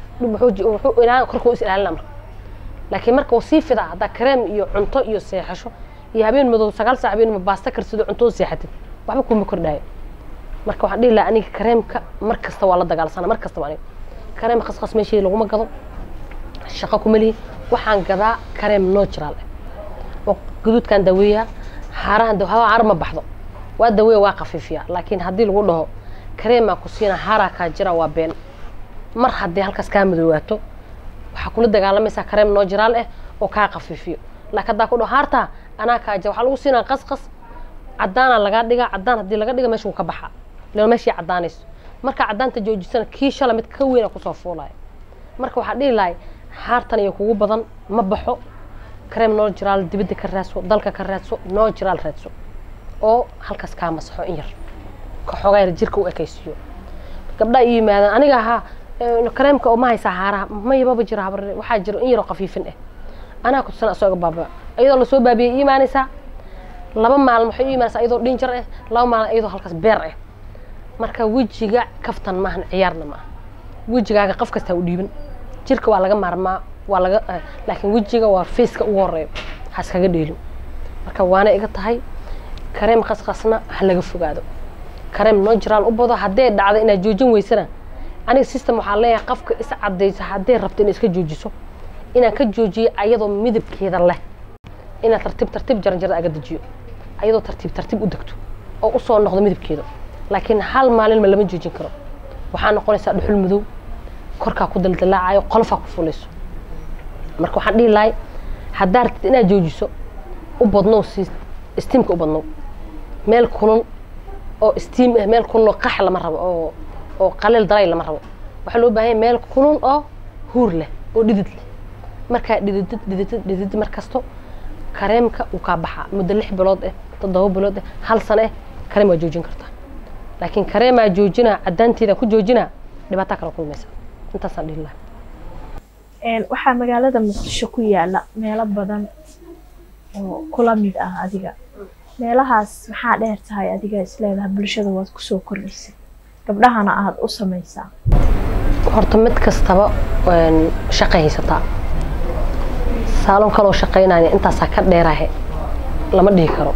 korka is ilaalina marka laakiin marka uu sii fidaa haddaa kareem iyo cunto iyo seexasho iyo habeen madow sagaal saac habeen baasta karsido cunto seexatid waxba kuma kordhaayo marka waxaan dhihi lahaa aniga kareemka mar kasta waa la dagaalsana mar kastaba aniga kareem khaskhas meeshii laguma gado shaqo kuma lihi waxaan gadaa kareem natural oo gaduudkan daweeyaa haarahan hawa haar ma baxdo waa daweeya waa khafiifiyaa laakiin haddii lagu dhaho kareemaa ku siina haaraa kaa jira waa been mar haddii halkaas kaa madoowaato waxaa kula dagaalamaysaa kareem natural ah oo kaa khafiifiyo laakiin haddaa ku dhaho haartaa anaa kaa jira waxaa lagu siinaa qasqas cadaana lagaa dhigaa cadaan haddii laga dhiga meesha wuu ka baxaa ila meeshii cadaanayso marka cadaanta joojisana kii shala mid ka weyna kusoo fuulaya marka waxaa dhihi lahay haartan iyo kugu badan ma baxo kareem natural dibadda ka raadso dalka ka raadso natural raadso oo halkaas kaa masaxo in yar ka xoogaa yar jirka u ekaysiiyo gabdhaa ii yimaadaan aniga ahaa kareemka oo ma haysaa haaraha mayababa jira habarre waxaa jira in yaroo khafiifin ah anaa ku tusan asooga baaba iyadoo lasoo baabiyay ii imaanaysaa laba maalin waxay u imaanaysaa iyadoo dhinjar ah laba maalin iyadoo halkaas beer ah marka wejiga kaftan maahan ciyaarna maaha wejigaaga qof kastaa u dhiiban jirka waa laga maarmaa waa laga laakiin wejiga waa faceka ugu horeeyo ha iskaga dheelin marka waana iga tahay kareem qasqasna ha laga fogaado kareem natural u bado hadday dhacdo inaad joojin weysana aniga system waxaa leeyahay qofka is cadayso hadday rabto inay iska joojiso inaan ka joojiyo ayadoo midabkeeda leh inaad tartiib tartiib jaranjarada aga dejiyo ayadoo tartiib tartiib u degto oo usoo noqdo midabkeeda laakiin hal maalinma lama joojin karo waxaa noqonaysaa dhuxul madow korkaa ku daldalaacayo qolofaa ku fulayso marka waxaan dhihi lahay haddaa rabtid inaad joojiso u badnow si istiimka u badnow meel kulun oo istiim ah meel kulun oo qax lama rabo oo oo qaleel daray lama rabo waxaa loo baahan meel kulun oo huur leh oo dhidid leh markaa dhididid dhididid dhididid mar kasto kareemka uu kaa baxaa muddo lix bilood ah toddoba bilood ah hal sano ah kareem waa joojin kartaa laakiin kareemaa joojinaa cadaanteeda ku joojinaa dhibaataa kala kulmaysa intaasaan dhihi lahaa waxaa magaalada muqdisho ku yaala meelo badan oo kula mid ah adiga meelahaas maxaa dheer tahay adiga isleedaha bulshada waad kusoo kordhisay gabdhahana aada u samaysaa horta mid kastaba shaqay haysataa saalon kaloo shaqaynaya intaasaa ka dheerahe lama dhihi karo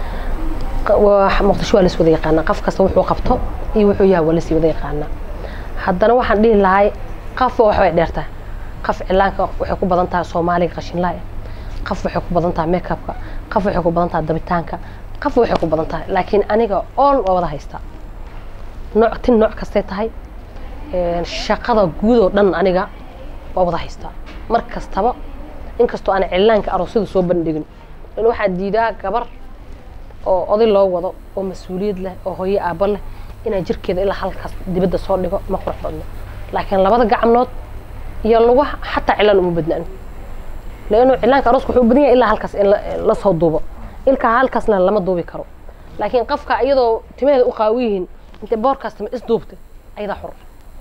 muqdisho waa las wada yaqaanaa qof kasta wuxuu qabto iyo wuxuu yaha waa lasii wada yaqaanaa haddana waxaan dhihi lahay qofba waxbay dheertahay qof cilaanka waxay ku badan tahay soomaaliga qashinlaa qof waxay ku badan tahay makeupka qof waxay ku badan tahay dabitaanka qof waxay ku badan tahay laakiin aniga all waa wada haystaa nooc tin nooc kastay tahay shaqada guud oo dhan aniga waa wada haystaa mar kastaba inkastoo aan cilaanka aroosyada soo bandhigin in waxaa diidaa gabar oo oday loo wado oo mas-uuliyad leh oo hooyo aabbo leh inaa jirkeeda ilaa halkaas dibadda soo dhigo ma qurux badno laakiin labada gacnood iyo lagu xataa cilaan uma badnaan leanno cilaanka arooska wuxuu u badan yahay ilaa halkaas in la soo duubo ilkaa halkaasna lama duubi karo laakiin qofka iyadoo timaheeda u qaawi yihiin intay boorkaas timi isduubtay ayadaa xur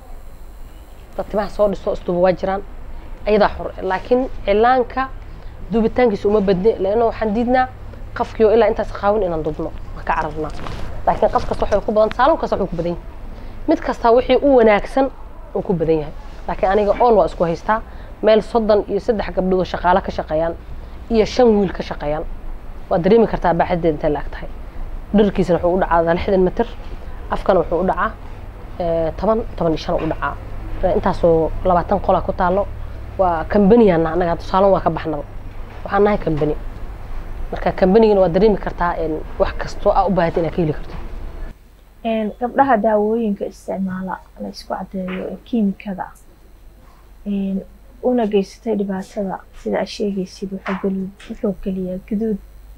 dad timaha soo dhiso isduuba waa jiraan ayadaa xur laakiin cilaanka duubitaankiisa uma badne leanno waxaan diidnaa qofkiio ilaa intaas qaawin inaan dubno waan ka cararnaa laakiin qof kasta waxay ku badan saalon kasta wuxuu ku badan yahay mid kasta wixii u wanaagsan uu ku badan yahay laakiin aniga ool waa isku haystaa meel soddon iyo saddex gabdhood oo shaqaalo ka shaqeeyaan iyo shan wiil ka shaqeeyaan waad dareemi kartaa baaxadeeda intay la ag tahay dharkiisana wuxuu u dhacaa lixdan mitir afkana wuxuu u dhacaa toban toban iyo shan u dhacaa intaasoo labaatan qola ku taalo waa kambaniyaana anaga saalon waa ka baxnaba waxaan nahay kambani marka kambanigana waa dareemi kartaa wax kastoo aa u baahata inaad ka heli karto gabdhaha daawooyinka isticmaala la isku cadeeyo ee kiimikada een, una geysatay dhibaatada sida aad sheegaysid wuxuu geli- wuxuu geliyaa guduud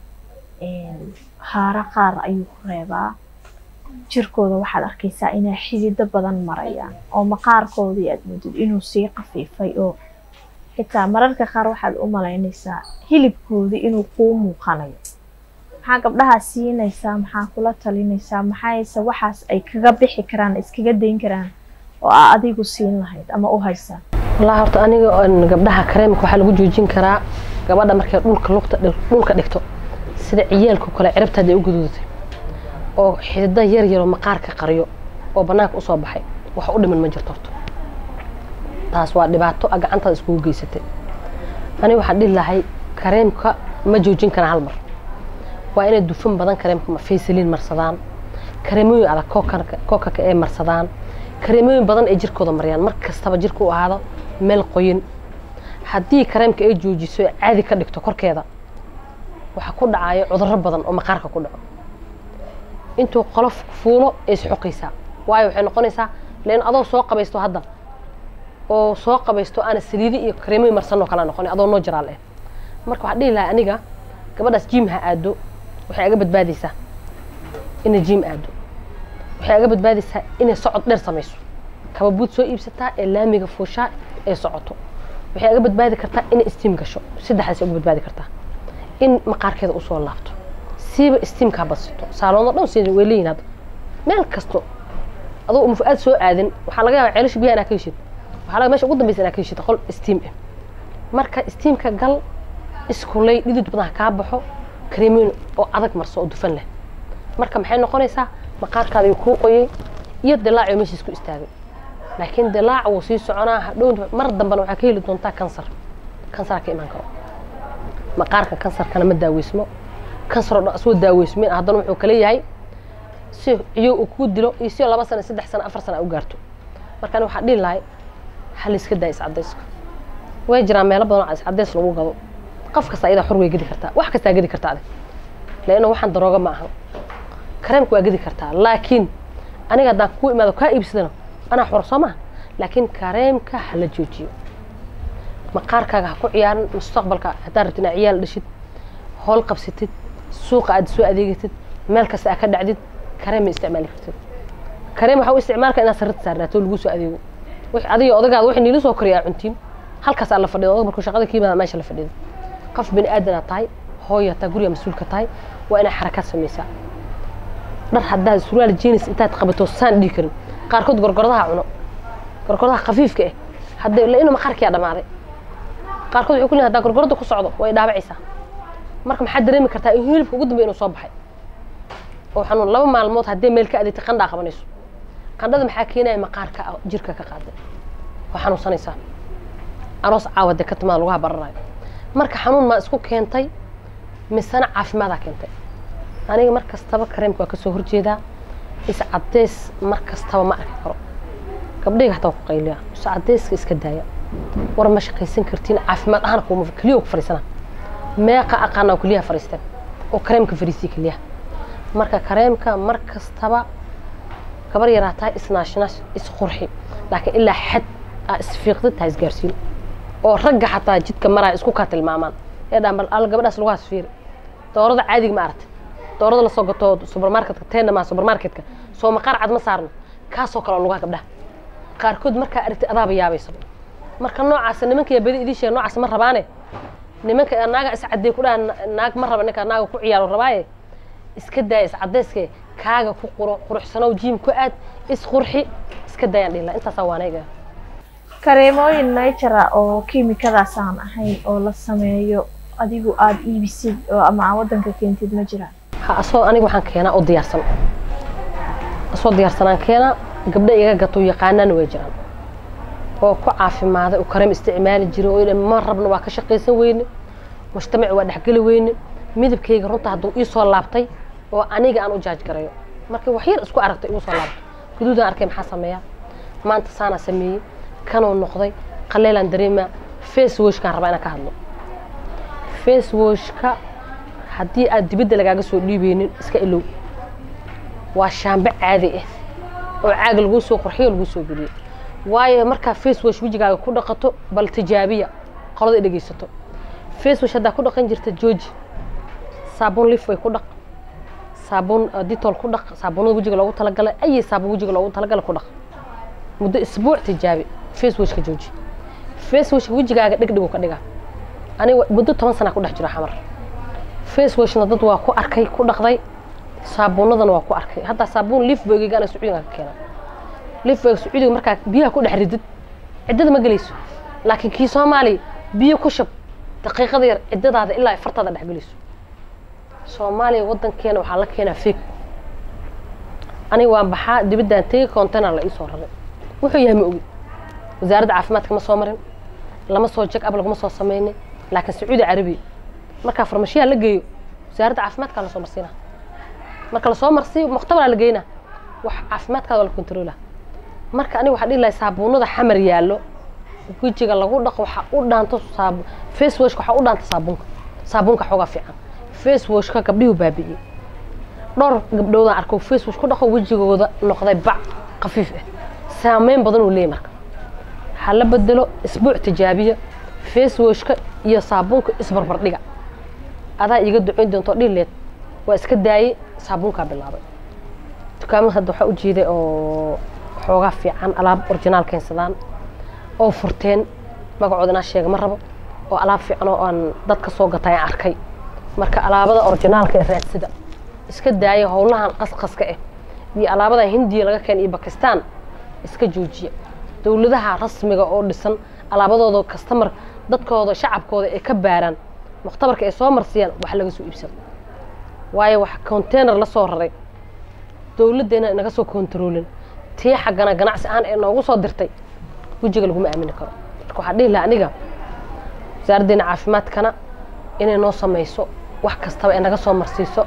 een, haaro qaar ayuu ku reebaa jirkooda waxaad arkaysaa inay xidido badan marayaan oo maqaarkoodii aad moodid inuu sii qafiifay oo xitaa mararka qaar waxaad u malaynaysaa hilibkoodii inuu kuu muuqanayo maxaa gabdhaha siinaysaa maxaa kula talinaysaa maxayse waxaas ay kaga bixi karaan iskaga dayn karaan oo aa adigu siin lahayd ama u haysaa wallaahi horta aniga oon gabdhaha kareemka waxaa lagu joojin karaa gabadha markay dhulka lugta dhulka dhigto sida ciyaalka oo kale ciribta hadday u guduudatay oo xidida yar yaroo maqaarka qariyo oo bannaanka usoo baxay wax u dhiman ma jirto horta taas waa dhibaato a gacantaada iskugu geysatay aniga waxaan dhihi lahay kareemka ma joojin karaan hal mar waa inay dufan badan kareemka faysaliin marsadaan kareemooyin adag kookanka kookaka ee marsadaan kareemooyin badan ay jirkooda mariyaan mar kastaba jirka u ahaado meel qoyin haddii kareemka ay joojiso ee caadi ka dhigto korkeeda waxaa ku dhacayo cudurro badan oo maqaarka ku dhaco intuu qolof fuulo ay isxoqaysaa waayo waxay noqonaysaa leen adoo soo qabaysto hadda oo soo qabaysto aana saliidi iyo kareemooyin marsanoo kala noqon adoo noo jiraal eh marka waxaa dhihi lahaa aniga gabadhaas jiim ha aado waxay aga badbaadaysaa inay jiim aado waxay aga badbaadaysaa inay socod dheer samayso kababuud soo iibsataa ee laamiga fuushaa ee socoto waxay aga badbaadi kartaa inay istiim gasho saddexdaas uga badbaadi kartaa in maqaarkeeda usoo laabto siiba istiimkaa badsito saaloonoo dhan si way leeyihin hadda meel kasto adoo mufu-aad soo aadin waxaa laga yaabaa ceelasha biyaha inaa ka heshid waxaa laga meesha ugu dambaysa inaa ka heshid qol istiim ah marka istiimka gal iskulay dhidid badan ha kaa baxo kareemooyin oo adag marso oo dufan leh marka maxay noqonaysaa maqaarkaada ayuu kuu qoyay iyo dilaacio meesha isku istaagay laakiin dilaac wuu sii soconaa hadhow mar dambena waxaa ka heli doontaa kansar kansaraa ka imaan karo maqaarka kansarkana ma daaweysmo kansar oo dhan asoo daaweysmin haddana wuxuu kala yahay si ciyow uu kuu dilo iyo si laba sano saddex sano afar sano a u gaarto marka ani waxaa dhihi lahay hal iska daa iscadayska way jiraan meelo badan oo iscadays lagu gado qof kasta ayadaa xor way gedi kartaa wax kastaa gedi kartaa adig leanna waxaan darooga ma ahan kareemka waa gedi kartaa laakiin aniga haddaan kuu imaado kaa iibsadana anaa xor soo maha laakiin kareemka hala joojiyo maqaarkaaga ha ku ciyaarin mustaqbalka haddaad rabtid inaad ciyaal dhashid howl qabsatid suuqa aad soo adeegatid meel kasta aad ka dhacdid kareem ma isticmaali kartid kareem waxaa u isticmaalka inaad sarrita saarnaato lagu soo adeego wix adiga odagaada wixii niila soo koriya aa cuntiin halkaas aa la fadhido odag markuu shaqada ka yimaada meesha la fadhido qof bini aadana tahay hooya taa guriga mas-uulka tahay waa inay xarakaad samaysaa dhar haddaad surwaal jenis intaad qabato saan dhihi karin qaarkood gorgordaha cuno gorgordaha khafiifka ah hadday la inuu maqaarkiyaa dhamaaday qaarkood waxay ku leeyihin haddaa gorgorada ku socdo way dhaabacaysaa marka maxaad dareemi kartaa in hilibka ugu dambeya inuu soo baxay oo xanuun laba maalmood haddii meel ka adeegtay qandhaa qabanayso qandhada maxaa keenaya maqaarka jirka ka qaaday waa xanuunsanaysaa aroos caawa dee ka timaada laguha bararayo marka xanuun maa isku keentay misena caafimaadaa keentay aniga mar kastaba kareemka waa kasoo horjeedaa iscadeys mar kastaba ma arki karo gabdhayga hataa ku qayliya iscadeyska iska daaya war ma shaqaysan kartiin caafimaad ahaan kuma keliya ku fariisana meeqa aqaana keliyaha fariisteen oo kareemka fariisiya keliyaha marka kareemka mar kastaba gabar yaraa tahay isnaashnash isqurxi laakiin ilaa xad aa isfiiqdid tahay isgaarsiin oo ragga xataa jidka maraya isku kaa tilmaamaan ee dhaan bal al gabadhaas lagu hasfiiri doorada caadiga ma aragtay doorada lasoo gato supermarketka teena maa supermarketka soo maqaar cad ma saarno kaasoo kale oo lugaha gabdhaha qaarkood markaa aragtay adaaba yaabaysa marka noocaas nimanka yaa badi idin sheega noocaas ma rabaane nimanka naaga iscadey ku dhaha naag ma raba ninka naaga ku ciyaaro rabaaye iska daaya iscadeyske kaaga ku quro quruxsanow jiim ku aad isqurxi iska daayaan dhila intaasaa waanayga kareemooyin natura oo kiimikadaas aan ahayn oo la sameeyo adigu aada iibisid oo ama aa waddanka keentid ma jiraan ha asoo aniga waxaan keenaa oo diyaarsan asoo diyaarsanaan keenaa gabdha iga gato yaqaanaana way jiraan oo ku caafimaaday oo kareem isticmaali jiray oo ma rabna waa ka shaqaysan weyne mujtamaci waa dhexgeli weyne midabkayga runta hadduu ii soo laabtay oo aniga aan u jaaj garayo marka wax yar isku aragtay igu soo laabto guduudaan arkay maxaa sameeyaa maanta saanaa sameeyey kanuu noqday qaleelaan dareemaa face washkaan rabaa inaan ka hadlo face washka haddii aad dibadda lagaaga soo dhiibeynin iska ilow waa shaambe caadi ah oo caag laguu soo qurxiyo laguu soo geliyo waayo markaa facewash wejigaaga ku dhaqato bal tijaabiya qolada i dhegeysato facewash haddaa ku dhaqan jirta jooji saabuun lif way ku dhaq saabuun ditol ku dhaq saabuunada wejiga loogu talagalay ayi saabuun wejiga loogu talagalay ku dhaq muddo isbuuc tijaabi facewashka jooji facewashka wejigaaga dhegdhigu ka dhiga aniga muddo toban sana ku dhex jiro xamar facewashna dad waa ku arkay ku dhaqday saabuunadana waa ku arkay haddaa saabuun lifboygiga ana sacuudiga ka keena lifboyga sacuudiga markaa biyaha ku dhex ridid ciddada ma gelayso laakiin kii soomaaliya biyo ku shab daqiiqada yar ciddadaada ilaa fartaada dhex gelayso soomaaliya waddankeena waxaa la keenaa feeg aniga waan baxaa dibaddaan tegi container la iisoo raray wuxuu yahay ma ogi wasaaradda caafimaadka ma soo marin lama soo jag ab laguma soo samaynin laakiin sacuudi carabiya markaa farmashiyaha la geeyo wasaaradda caafimaadkaa lasoo marsiina marka lasoo marsiiyo mukhtabaraa la geynaa wax caafimaadkaada waa la kontroola marka aniga waxaa dhihi lahay saabuunada xamar yaallo wejiga lagu dhaqo waxaa u dhaanto saabu facewashka waxaa u dhaanta saabuunka saabuunka xoogaa fiican facewashka gabdhihuu baabi'iyey dhowr gabdhoodaan arko facewash ku dhaqo wejigooda noqday bac khafiif ah saameyn badan uu leeyahy marka waxaa la bedelo isbuuc tijaabiya facewashka iyo saabuunka isbarbardhiga adaa iiga ducayn doonto dhileed waa iska daayey saabuunkaa bilaabay dukaamada hadda waxaa u jeeday oo xoogaa fiican alaab originaal keensadaan oo furteen magacooda inaa sheega ma rabo oo alaab fiican oo aan dad ka soo gatay aan arkay marka alaabada orijinaalka ee raadsida iska daaya howlahan qasqaska ah iyo alaabada hindiya laga keenay iyo bakistan iska joojiya dowladaha rasmiga oo dhisan alaabadooda kastamar dadkooda shacabkooda ay ka baaraan mukhtabarka ay soo marsiyaan wax laga soo iibsado waayo wax container la soo raray dowladdeena inaga soo kontaroolin tii xaggana ganacsi ahaan ee noogu soo dirtay wejiga laguma aamini karo marka waxaa dhihi laha aniga wasaaraddeena caafimaadkana inay noo samayso wax kastaba ee naga soo marsiiso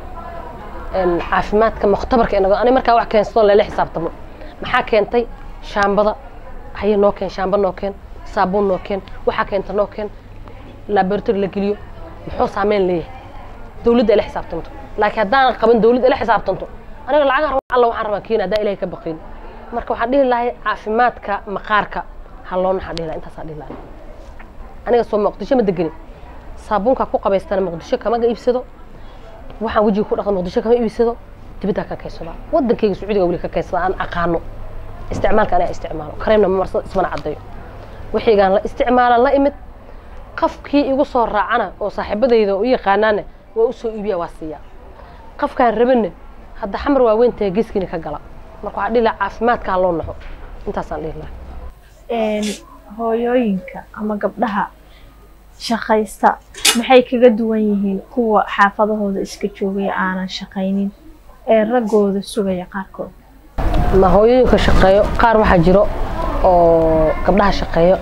caafimaadka mukhtabarka inaga ani markaa wax keensado lala xisaabtamo maxaa keentay shaambada haye noo keen shaamba noo keen saabuun noo keen waxaa keenta noo keen laboratory la geliyo muxuu saameyn leeyahay dowladda ila xisaabtanto laakiin haddaanan qaban dowladda ila xisaabtanto aniga lacag alla waxaan rabaa keena haddaan ilahay ka baqin marka waxaan dhihi lahay caafimaadka maqaarka halloon waxaan dhihi lahay intaasaa dhihi lahay aniga soo muqdisho ma degenin saabuunkaa ku qabaystana muqdisho kamaga iibsado waxaan wejiga ku dhaqda muqdisho kama iibsado dibaddaa ka kaysadaa waddankayga sacuudiga weli ka kaysada aan aqaano isticmaalka aniga isticmaalo kareemna ma marsado ismana caddayo wixiigaan la isticmaalan la imid qafkii igu soo raacana oo saaxiibadayda u yaqaanaana waa u soo iibiya waa siiyaa qafkaan rabana hadda xamar waaweyn tahay geeskiina ka gala marka waxaa dhihi lahaa caafimaadkaa loo naxo intaasaan dhihi lahaa hooyooyinka ama gabdhaha shaqaysta maxay kaga duwan yihiin kuwa xaafadahooda iska joogaya aanan shaqaynin ee raggooda sugaya qaarkood ma hooyooyinka shaqeeyo qaar waxaa jiro oo gabdhaha shaqeeyo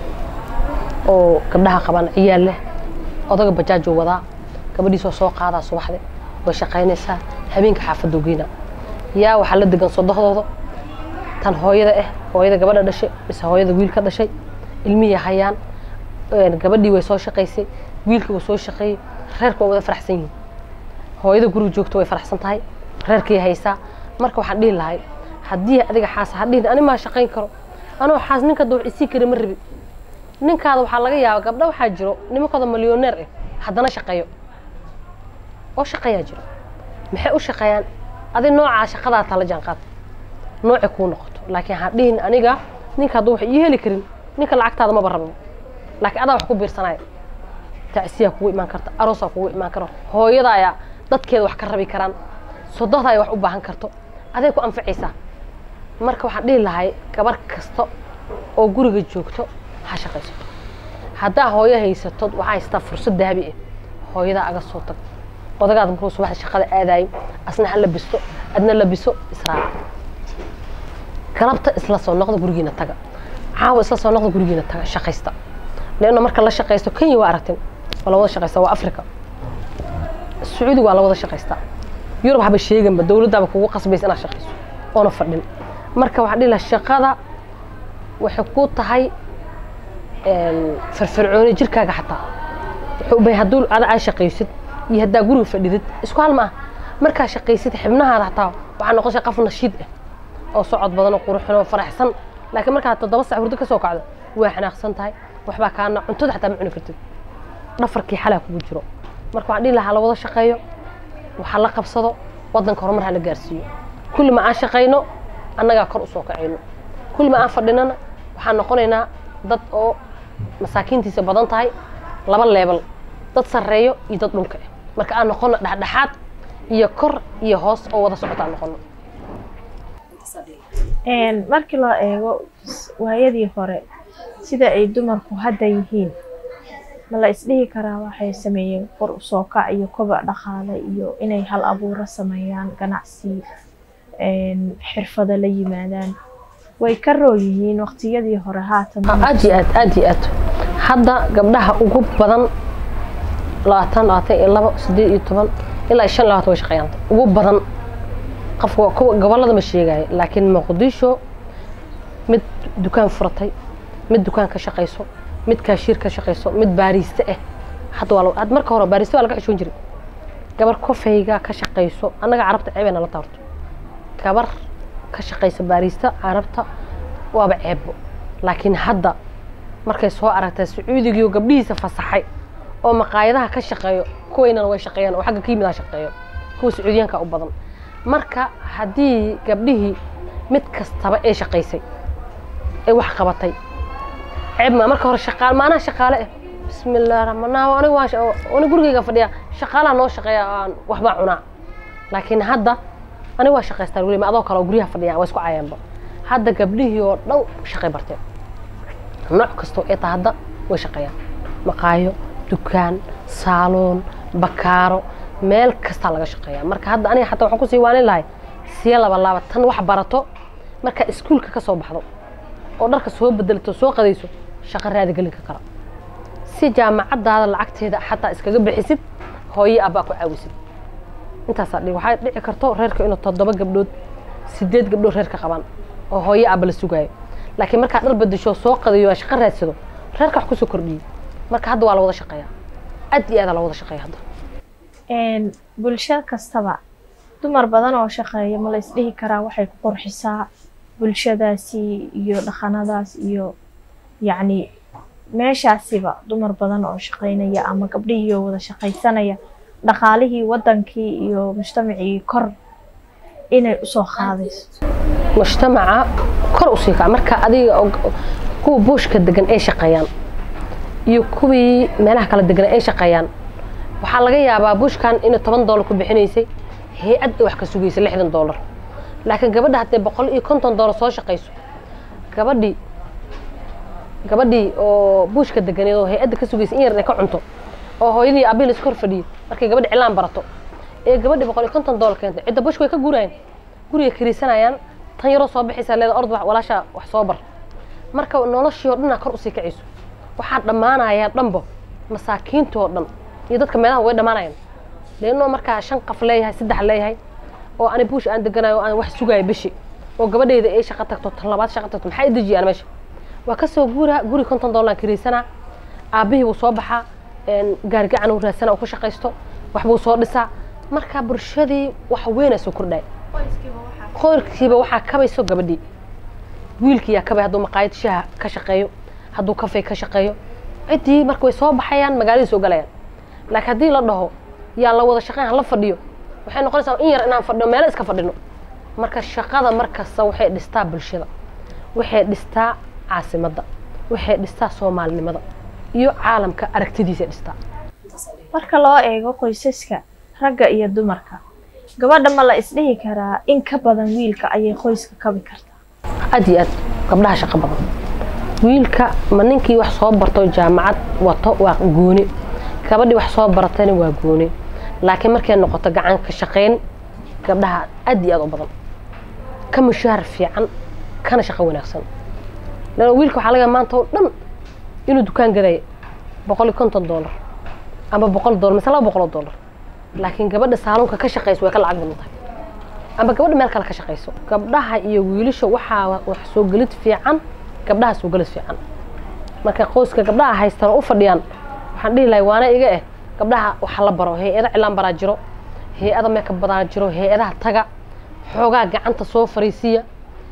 oo gabdhaha qaban ciyaal leh odaga bajaajuu wadaa gabadhiisoo soo qaadaa subaxde way shaqaynaysaa habeenka xaafaduu geyna yaa waxaa la degan sodohdooda tan hooyada ah hooyada gabadha dhashay mise hooyada wiil ka dhashay ilmihii hayaan gabadhii way soo shaqaysay wiilkii wuu soo shaqeeyey reerka waa wada faraxsan yihiin hooyada guriga joogto way faraxsan tahay reerkii haysaa marka waxaan dhihi lahay haddii adiga xaas hadhihin ani maa shaqayn karo anoo xaas ninka wax isii kari ma rabi ninkaada waxaa laga yaaba gabdha waxaa jiro nimankooda milyoneer ah haddana shaqeeyo oo shaqeeyaa jiro maxay u shaqeeyaan adi noocaa shaqadaa tala jaanqaad noocay kuu noqoto laakiin ha dhihin aniga ninka hadduu wax ii heli karin ninka lacagtaada maba rabo laakiin adaa wax ku biirsanaya tacsiyaa kugu imaan karta aroosaa kugu imaan karo hooyada ayaa dadkeeda wax ka rabi karaan sodohda ay wax u baahan karto aday ku anfacaysaa marka waxaan dhihi lahay gabar kasta oo guriga joogto ha shaqaysato haddaa hooyo haysato waxaa haysataa fursad dahabi ah hooyadaa aga soo tag odagaad markuu subaxda shaqada aadayo asna ha labisto adna labiso israac galabta isla soo noqda gurigiina taga caawa isla soo noqda gurigiina taga shaqaysta leanna marka la shaqaysto kenya waa aragtin waa la wada shaqaysta waa africa sacuudiga waa la wada shaqaystaa yurub haba sheeganba dowladdaaba kugu qasbaysa inaad shaqayso oona fadhin marka waxaan dhihi lahaa shaqada waxay ku tahay firfircooni jirkaaga xataa wuxuu ubay hadduu ada aa shaqaysid iyo haddaa guriga fadhidid isku hal ma ah markaa shaqaysid xibnahaada xataa waxaa noqoshay qof nashiid ah oo socod badan oo quruxsan oo faraxsan laakiin markaad toddoba sac hurdo ka soo kacdo waa xanaaqsan tahay waxbaa kaana cuntada xataa ma cuni kartid dhafarkii xalaa kugu jiro marka waxaan dhihi lahaa la wada shaqeeyo waxa la qabsado waddanka horumar ha la gaarsiiyo kulli ma aan shaqayno annagaa kor usoo kacayno kulli ma aan fadhinana waxaan noqonaynaa dad oo masaakiintiisa badan tahay laba leebal dad sarreeyo iyo dad dhulka ah marka aan noqono dhexdhexaad iyo kor iyo hoos oo wada socota aan noqono markii loo eego waayadii hore sida ay dumarku hadda yihiin ma la isdhihi karaa waxay sameeyeen kor usoo kac iyo kobac dhaqaale iyo inay hal abuuro sameeyaan ganacsi xirfado la yimaadaan way ka rool yihiin waqtiyadii hore haatan aad iyo aad aad iyo aad hadda gabdhaha ugu badan labaatan labaatan iyo labo sideed iyo toban ilaa shan labaatan way shaqeeyaan ugu badan qofka kuwa gobolada ma sheegayo laakiin muqdisho mid dukaan furatay mid dukaan ka shaqayso mid kaashiir ka shaqayso mid baariiste ah hadda waa had marka hore baariiste waa laga xishoon jiray gabar kofeyga ka shaqayso annaga carabta ceebay nala taarto gabar ka shaqaysa baariista carabta waaba ceebo laakiin hadda markay soo aragtay sacuudigiio gabdhihiisa fasaxay oo maqaayadaha ka shaqeeyo kuwaynana way shaqeeyaan oo xagga ka yimid ha shaqeeyo kuwa sacuudiyaanka u badan marka haddii gabdhihii mid kastaba ee shaqaysay ee wax qabatay ceeb ma marka hore shaqaal maanaha shaqaale ah bismi illahi raxmaan aniga waa aniga gurigayga fadhiya shaqaalaha noo shaqeeya aan waxbaa cunaa laakiin hadda aniga waa shaqaystaan weli ma adoo kale oo guryaha fadhiya waa isku cayaanba hadda gabdhihii oo dhan shaqay barteen nooc kastoo ee tahay hadda way shaqeeyaan maqaayo dukaan saaloon bakaaro meel kastaa laga shaqeeyaa marka hadda aniga xataa waxaan kusii waanin lahay siya laba laaba tan wax barato markaa iskuulka ka soo baxdo oo dharka soo bedelato soo qadayso shaqo raadigelinka kara si jaamacadaada lacagteeda xataa iskaga bixisid hooye abbaa ku caawisid intaasaa dhi waxay dhici karto reerka inuu toddoba gabdhood sideed gabdhood reerka qabaan oo hooye abba la sugaayo laakiin markaa dhar bedesho soo qadayo aa shaqo raadsado reerka wax kusoo kordhiyey marka hadda waa la wada shaqeeyaa aad iyo aada la wada shaqeeya hadda bulsho kastaba dumar badan oo shaqeeya ma la isdhihi karaa waxay ku qurxisaa bulshadaasi iyo dhaqanadaas iyo yacni meeshaasiba dumar badan oo shaqaynaya ama gabdhihii oo wada shaqaysanaya dhaqaalihii wadankii iyo mujtamacii kor inay usoo qaadayso mujtamaca kor usii kaca marka adiga kuwa buushka degan ay shaqeeyaan iyo kuwii meelaha kala degan ay shaqeeyaan waxaa laga yaabaa buushkan inay toban doolar ku bixinaysay hay-ad ay wax ka sugaysa lixdan doolar laakiin gabadha haddee boqol iyo konton doolar soo shaqayso gabadhii gabadhii oo buushka deganeed oo hay-adda ka sugaysa in yar inay ka cunto oo hooyadii abiil iska hor fadhiyo markay gabadhi cilaan barato ee gabadhii boqol iyo konton doolar keentay cidda buushka way ka guurayaan guriga kiriisanayaan tan yaroo soo bixaysa leeda ord walaasha wax soo bar marka noloshii oo dhanaa kor usii kacayso waxaa dhammaanayaa dhanbo masaakiintoo dhan iyo dadka meelaha way dhammaanayaan leennoo markaa shan qaf leeyahay saddex leeyahay oo ani buush aan deganayo oo aan wax sugayo bishi oo gabadheyda ay shaqo tagto tan labaad shaqo tagto maxaa idejiyaan meesha waa kasoo guuraa guri konton doolar kiriisanaa aabbihii buu soo baxaa gaargacan uu raadsana uu ku shaqaysto waxbuu soo dhisaa marka bulshadii wax weynaa soo kordhaya qoyrkiiba waxaa kabayso gabadhii wiilkiyaa kabay hadduu maqaayad shaha ka shaqeeyo hadduu kafey ka shaqeeyo ciddii marka way soo baxayaan magaaladii soo galayaan laakiin haddii la dhaho yaa la wada shaqeyn hala fadhiyo waxay noqonaysaa in yar inaan fadhino meelo iska fadhino marka shaqada markasta waxay dhistaa bulshada waxay dhistaa caasimadda waxay dhistaa soomaalinimada iyo caalamka aragtidiisa dhistaa marka loo eego qoysaska ragga iyo dumarka gabadha ma la isdhihi karaa in ka badan wiilka ayay qoyska kabi kartaa aad iyo aad gabdhaha shaqo badan wiilka ma ninkii wax soo barto jaamacad wato waa gooni gabadhii wax soo baratayna waa gooni laakiin markay noqoto gacan ka shaqayn gabdhaha aad iyo aad u badan ka mushaahar fiican kana shaqo wanaagsan lana wiilka waxaa laga maanta oo dhan inuu dukaan gadaya boqol iyo konton doolar ama boqol doolar mise laba boqol oo doolar laakiin gabadha saalonka ka shaqayso way ka lacag badan tahay ama gabadha meel kale ka shaqayso gabdhaha iyo wiilasha waxaa wax soo gelid fiican gabdhaha soo gelid fiican marka qoyska gabdhaha haystaan oo u fadhiyaan waxaan dhihi lahay waana iga eh gabdhaha waxa la baro hay-ada cilaan baraa jiro hay-ada meeka badaa jiro hay-adaha taga xoogaa gacanta soo fariisiya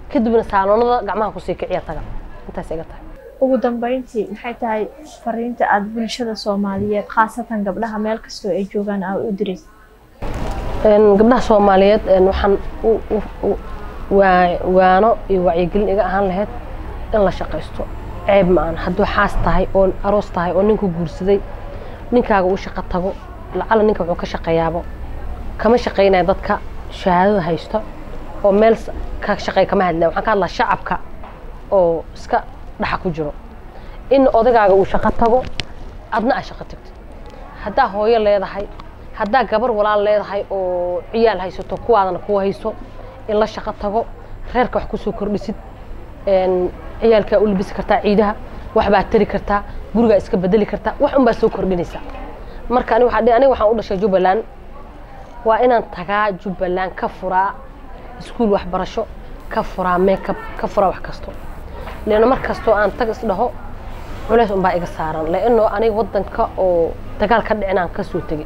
kadibna saaloonada gacmaha kusii kiciya taga intaas iga tahay ugu dambeyntii maxay tahay fariinta aada bulshada soomaaliyeed khaasatan gabdhaha meel kastoo ay joogaan aa u diraysa Een, gabdhaha soomaaliyeed een, waxaan u- u- u- waa- waano iyo wacyigelin iga ahaan lahayd in la shaqaysto ceeb ma aan hadduu xaas tahay oo aroos tahay oo ninku guursaday ninkaaga uu shaqo tago lacala ninka wuxuu ka shaqeeyaabo kama shaqaynaya dadka shahaadada haysto oo meel s- ka shaqeey kama hadlaya waxaan ka hadlaa shacabka oo iska dhaxa ku jiro in odagaaga uu shaqo tago adna aa shaqo tagtid haddaa hooyo leedahay haddaa gabar walaal leedahay oo ciyaal haysato kuwaadana kuwa hayso in la shaqo tago reerka wax kusoo kordhisid een, ciyaalkaa u labisi kartaa ciidaha waxbaa tari kartaa gurigaa iska bedeli kartaa wax unbaa soo kordhinaysaa marka ani waxaa dhihi- aniga waxaan u dhashay jubbaland waa inaan tagaa jubbaland ka furaa iskuul waxbarasho ka furaa makeup ka furaa wax kasto leanno mar kastoo aan tag isdhaho culays unbaa iga saaran leanno aniga wadanka oo dagaal ka dhicin aan kasoo tegay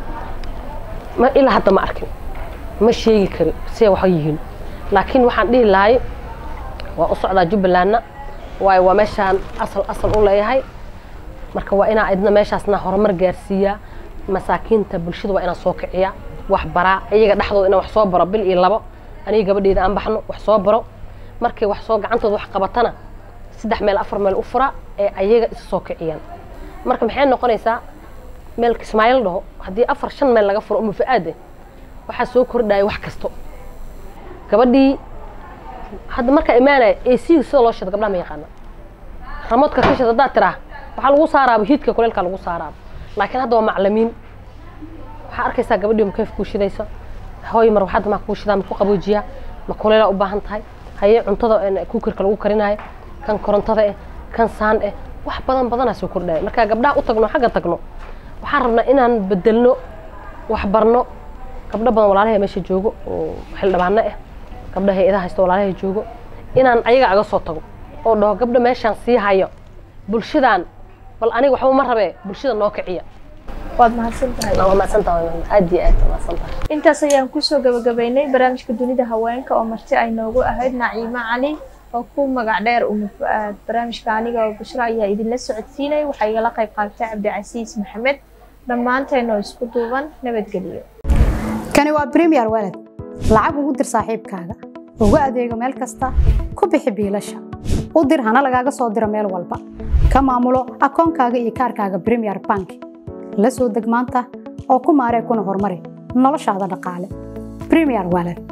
ma ilaa hadda ma arkin ma sheegi kari siday wax yihiin laakiin waxaan dhihi lahay waa u socdaa jubbalandna waayo waa meeshaan asal asal u leeyahay marka waa inaa idna meeshaasna horumar gaarsiiyaa masaakiinta bulshada waa inaan soo kiciyaa wax baraa iyaga dhexdooda inaan wax soo baro bil iyo labo aniga gabadheeda aan baxno wax soo baro markay wax soo gacantooda wax qabatana saddex meel afar meel u fura ee ayaga isa soo kiciyaan marka maxay noqonaysaa meel kismaayil dhaho haddii afar shan meel laga furo umu fa-aade waxaa soo kordhaya wax kasto gabadhii hadda markaa imaanaya ac sida loo shida gabdhaha ma yaqaana ramoodka ka shida haddaad tiraa waxaa lagu saaraaba hiidka kuleelka lagu saaraaba laakiin hadda waa maclimiin waxaa arkaysaa gabadhii makayf kuu shidaysa hooy mar waxaad maa kuu shidaa ma ku qaboojiyaa ma kuleelaa u baahan tahay haye cuntada een kuukirka lagu karinayo kan korontada eh kan saan eh wax badan badanaa soo kordhaya marka gabdhaha u tagno xagga tagno waxaan rabnaa inaan bedelno wax barno gabdho badan walaalahay meesha joogo oo xildhibaano ah gabdha hay-adaha haysta walaalahay joogo inaan ayaga aga soo tago oo dhaho gabdho meeshaan sii hayo bulshadan bal aniga waxba ma rabee bulshada noo kiciya waad mahadsan tahay waa mahadsantahay aad iyo aad waa mahadsantahay intaas ayaan kusoo gabagabaynay barnaamijka dunida haweenka oo marti ay noogu ahayd naciimo cali oo ku magac dheer uma fu-aad barnaamijka aniga oo bushro ayaa idinla socodsiinay waxaa igala qayb qaadatay cabdicasiis maxamed dhammaanteena oo isku duuban nabadgeliyo kani waa premier walad lacag ugu dir saaxiibkaaga ugu adeego meel kasta ku bixi biilasha u dir hana lagaaga soo diro meel walba ka maamulo akoonkaaga iyo kaarkaaga premier bank la soo deg maanta oo ku maaree kuna horumari noloshaada dhaqaale premier walad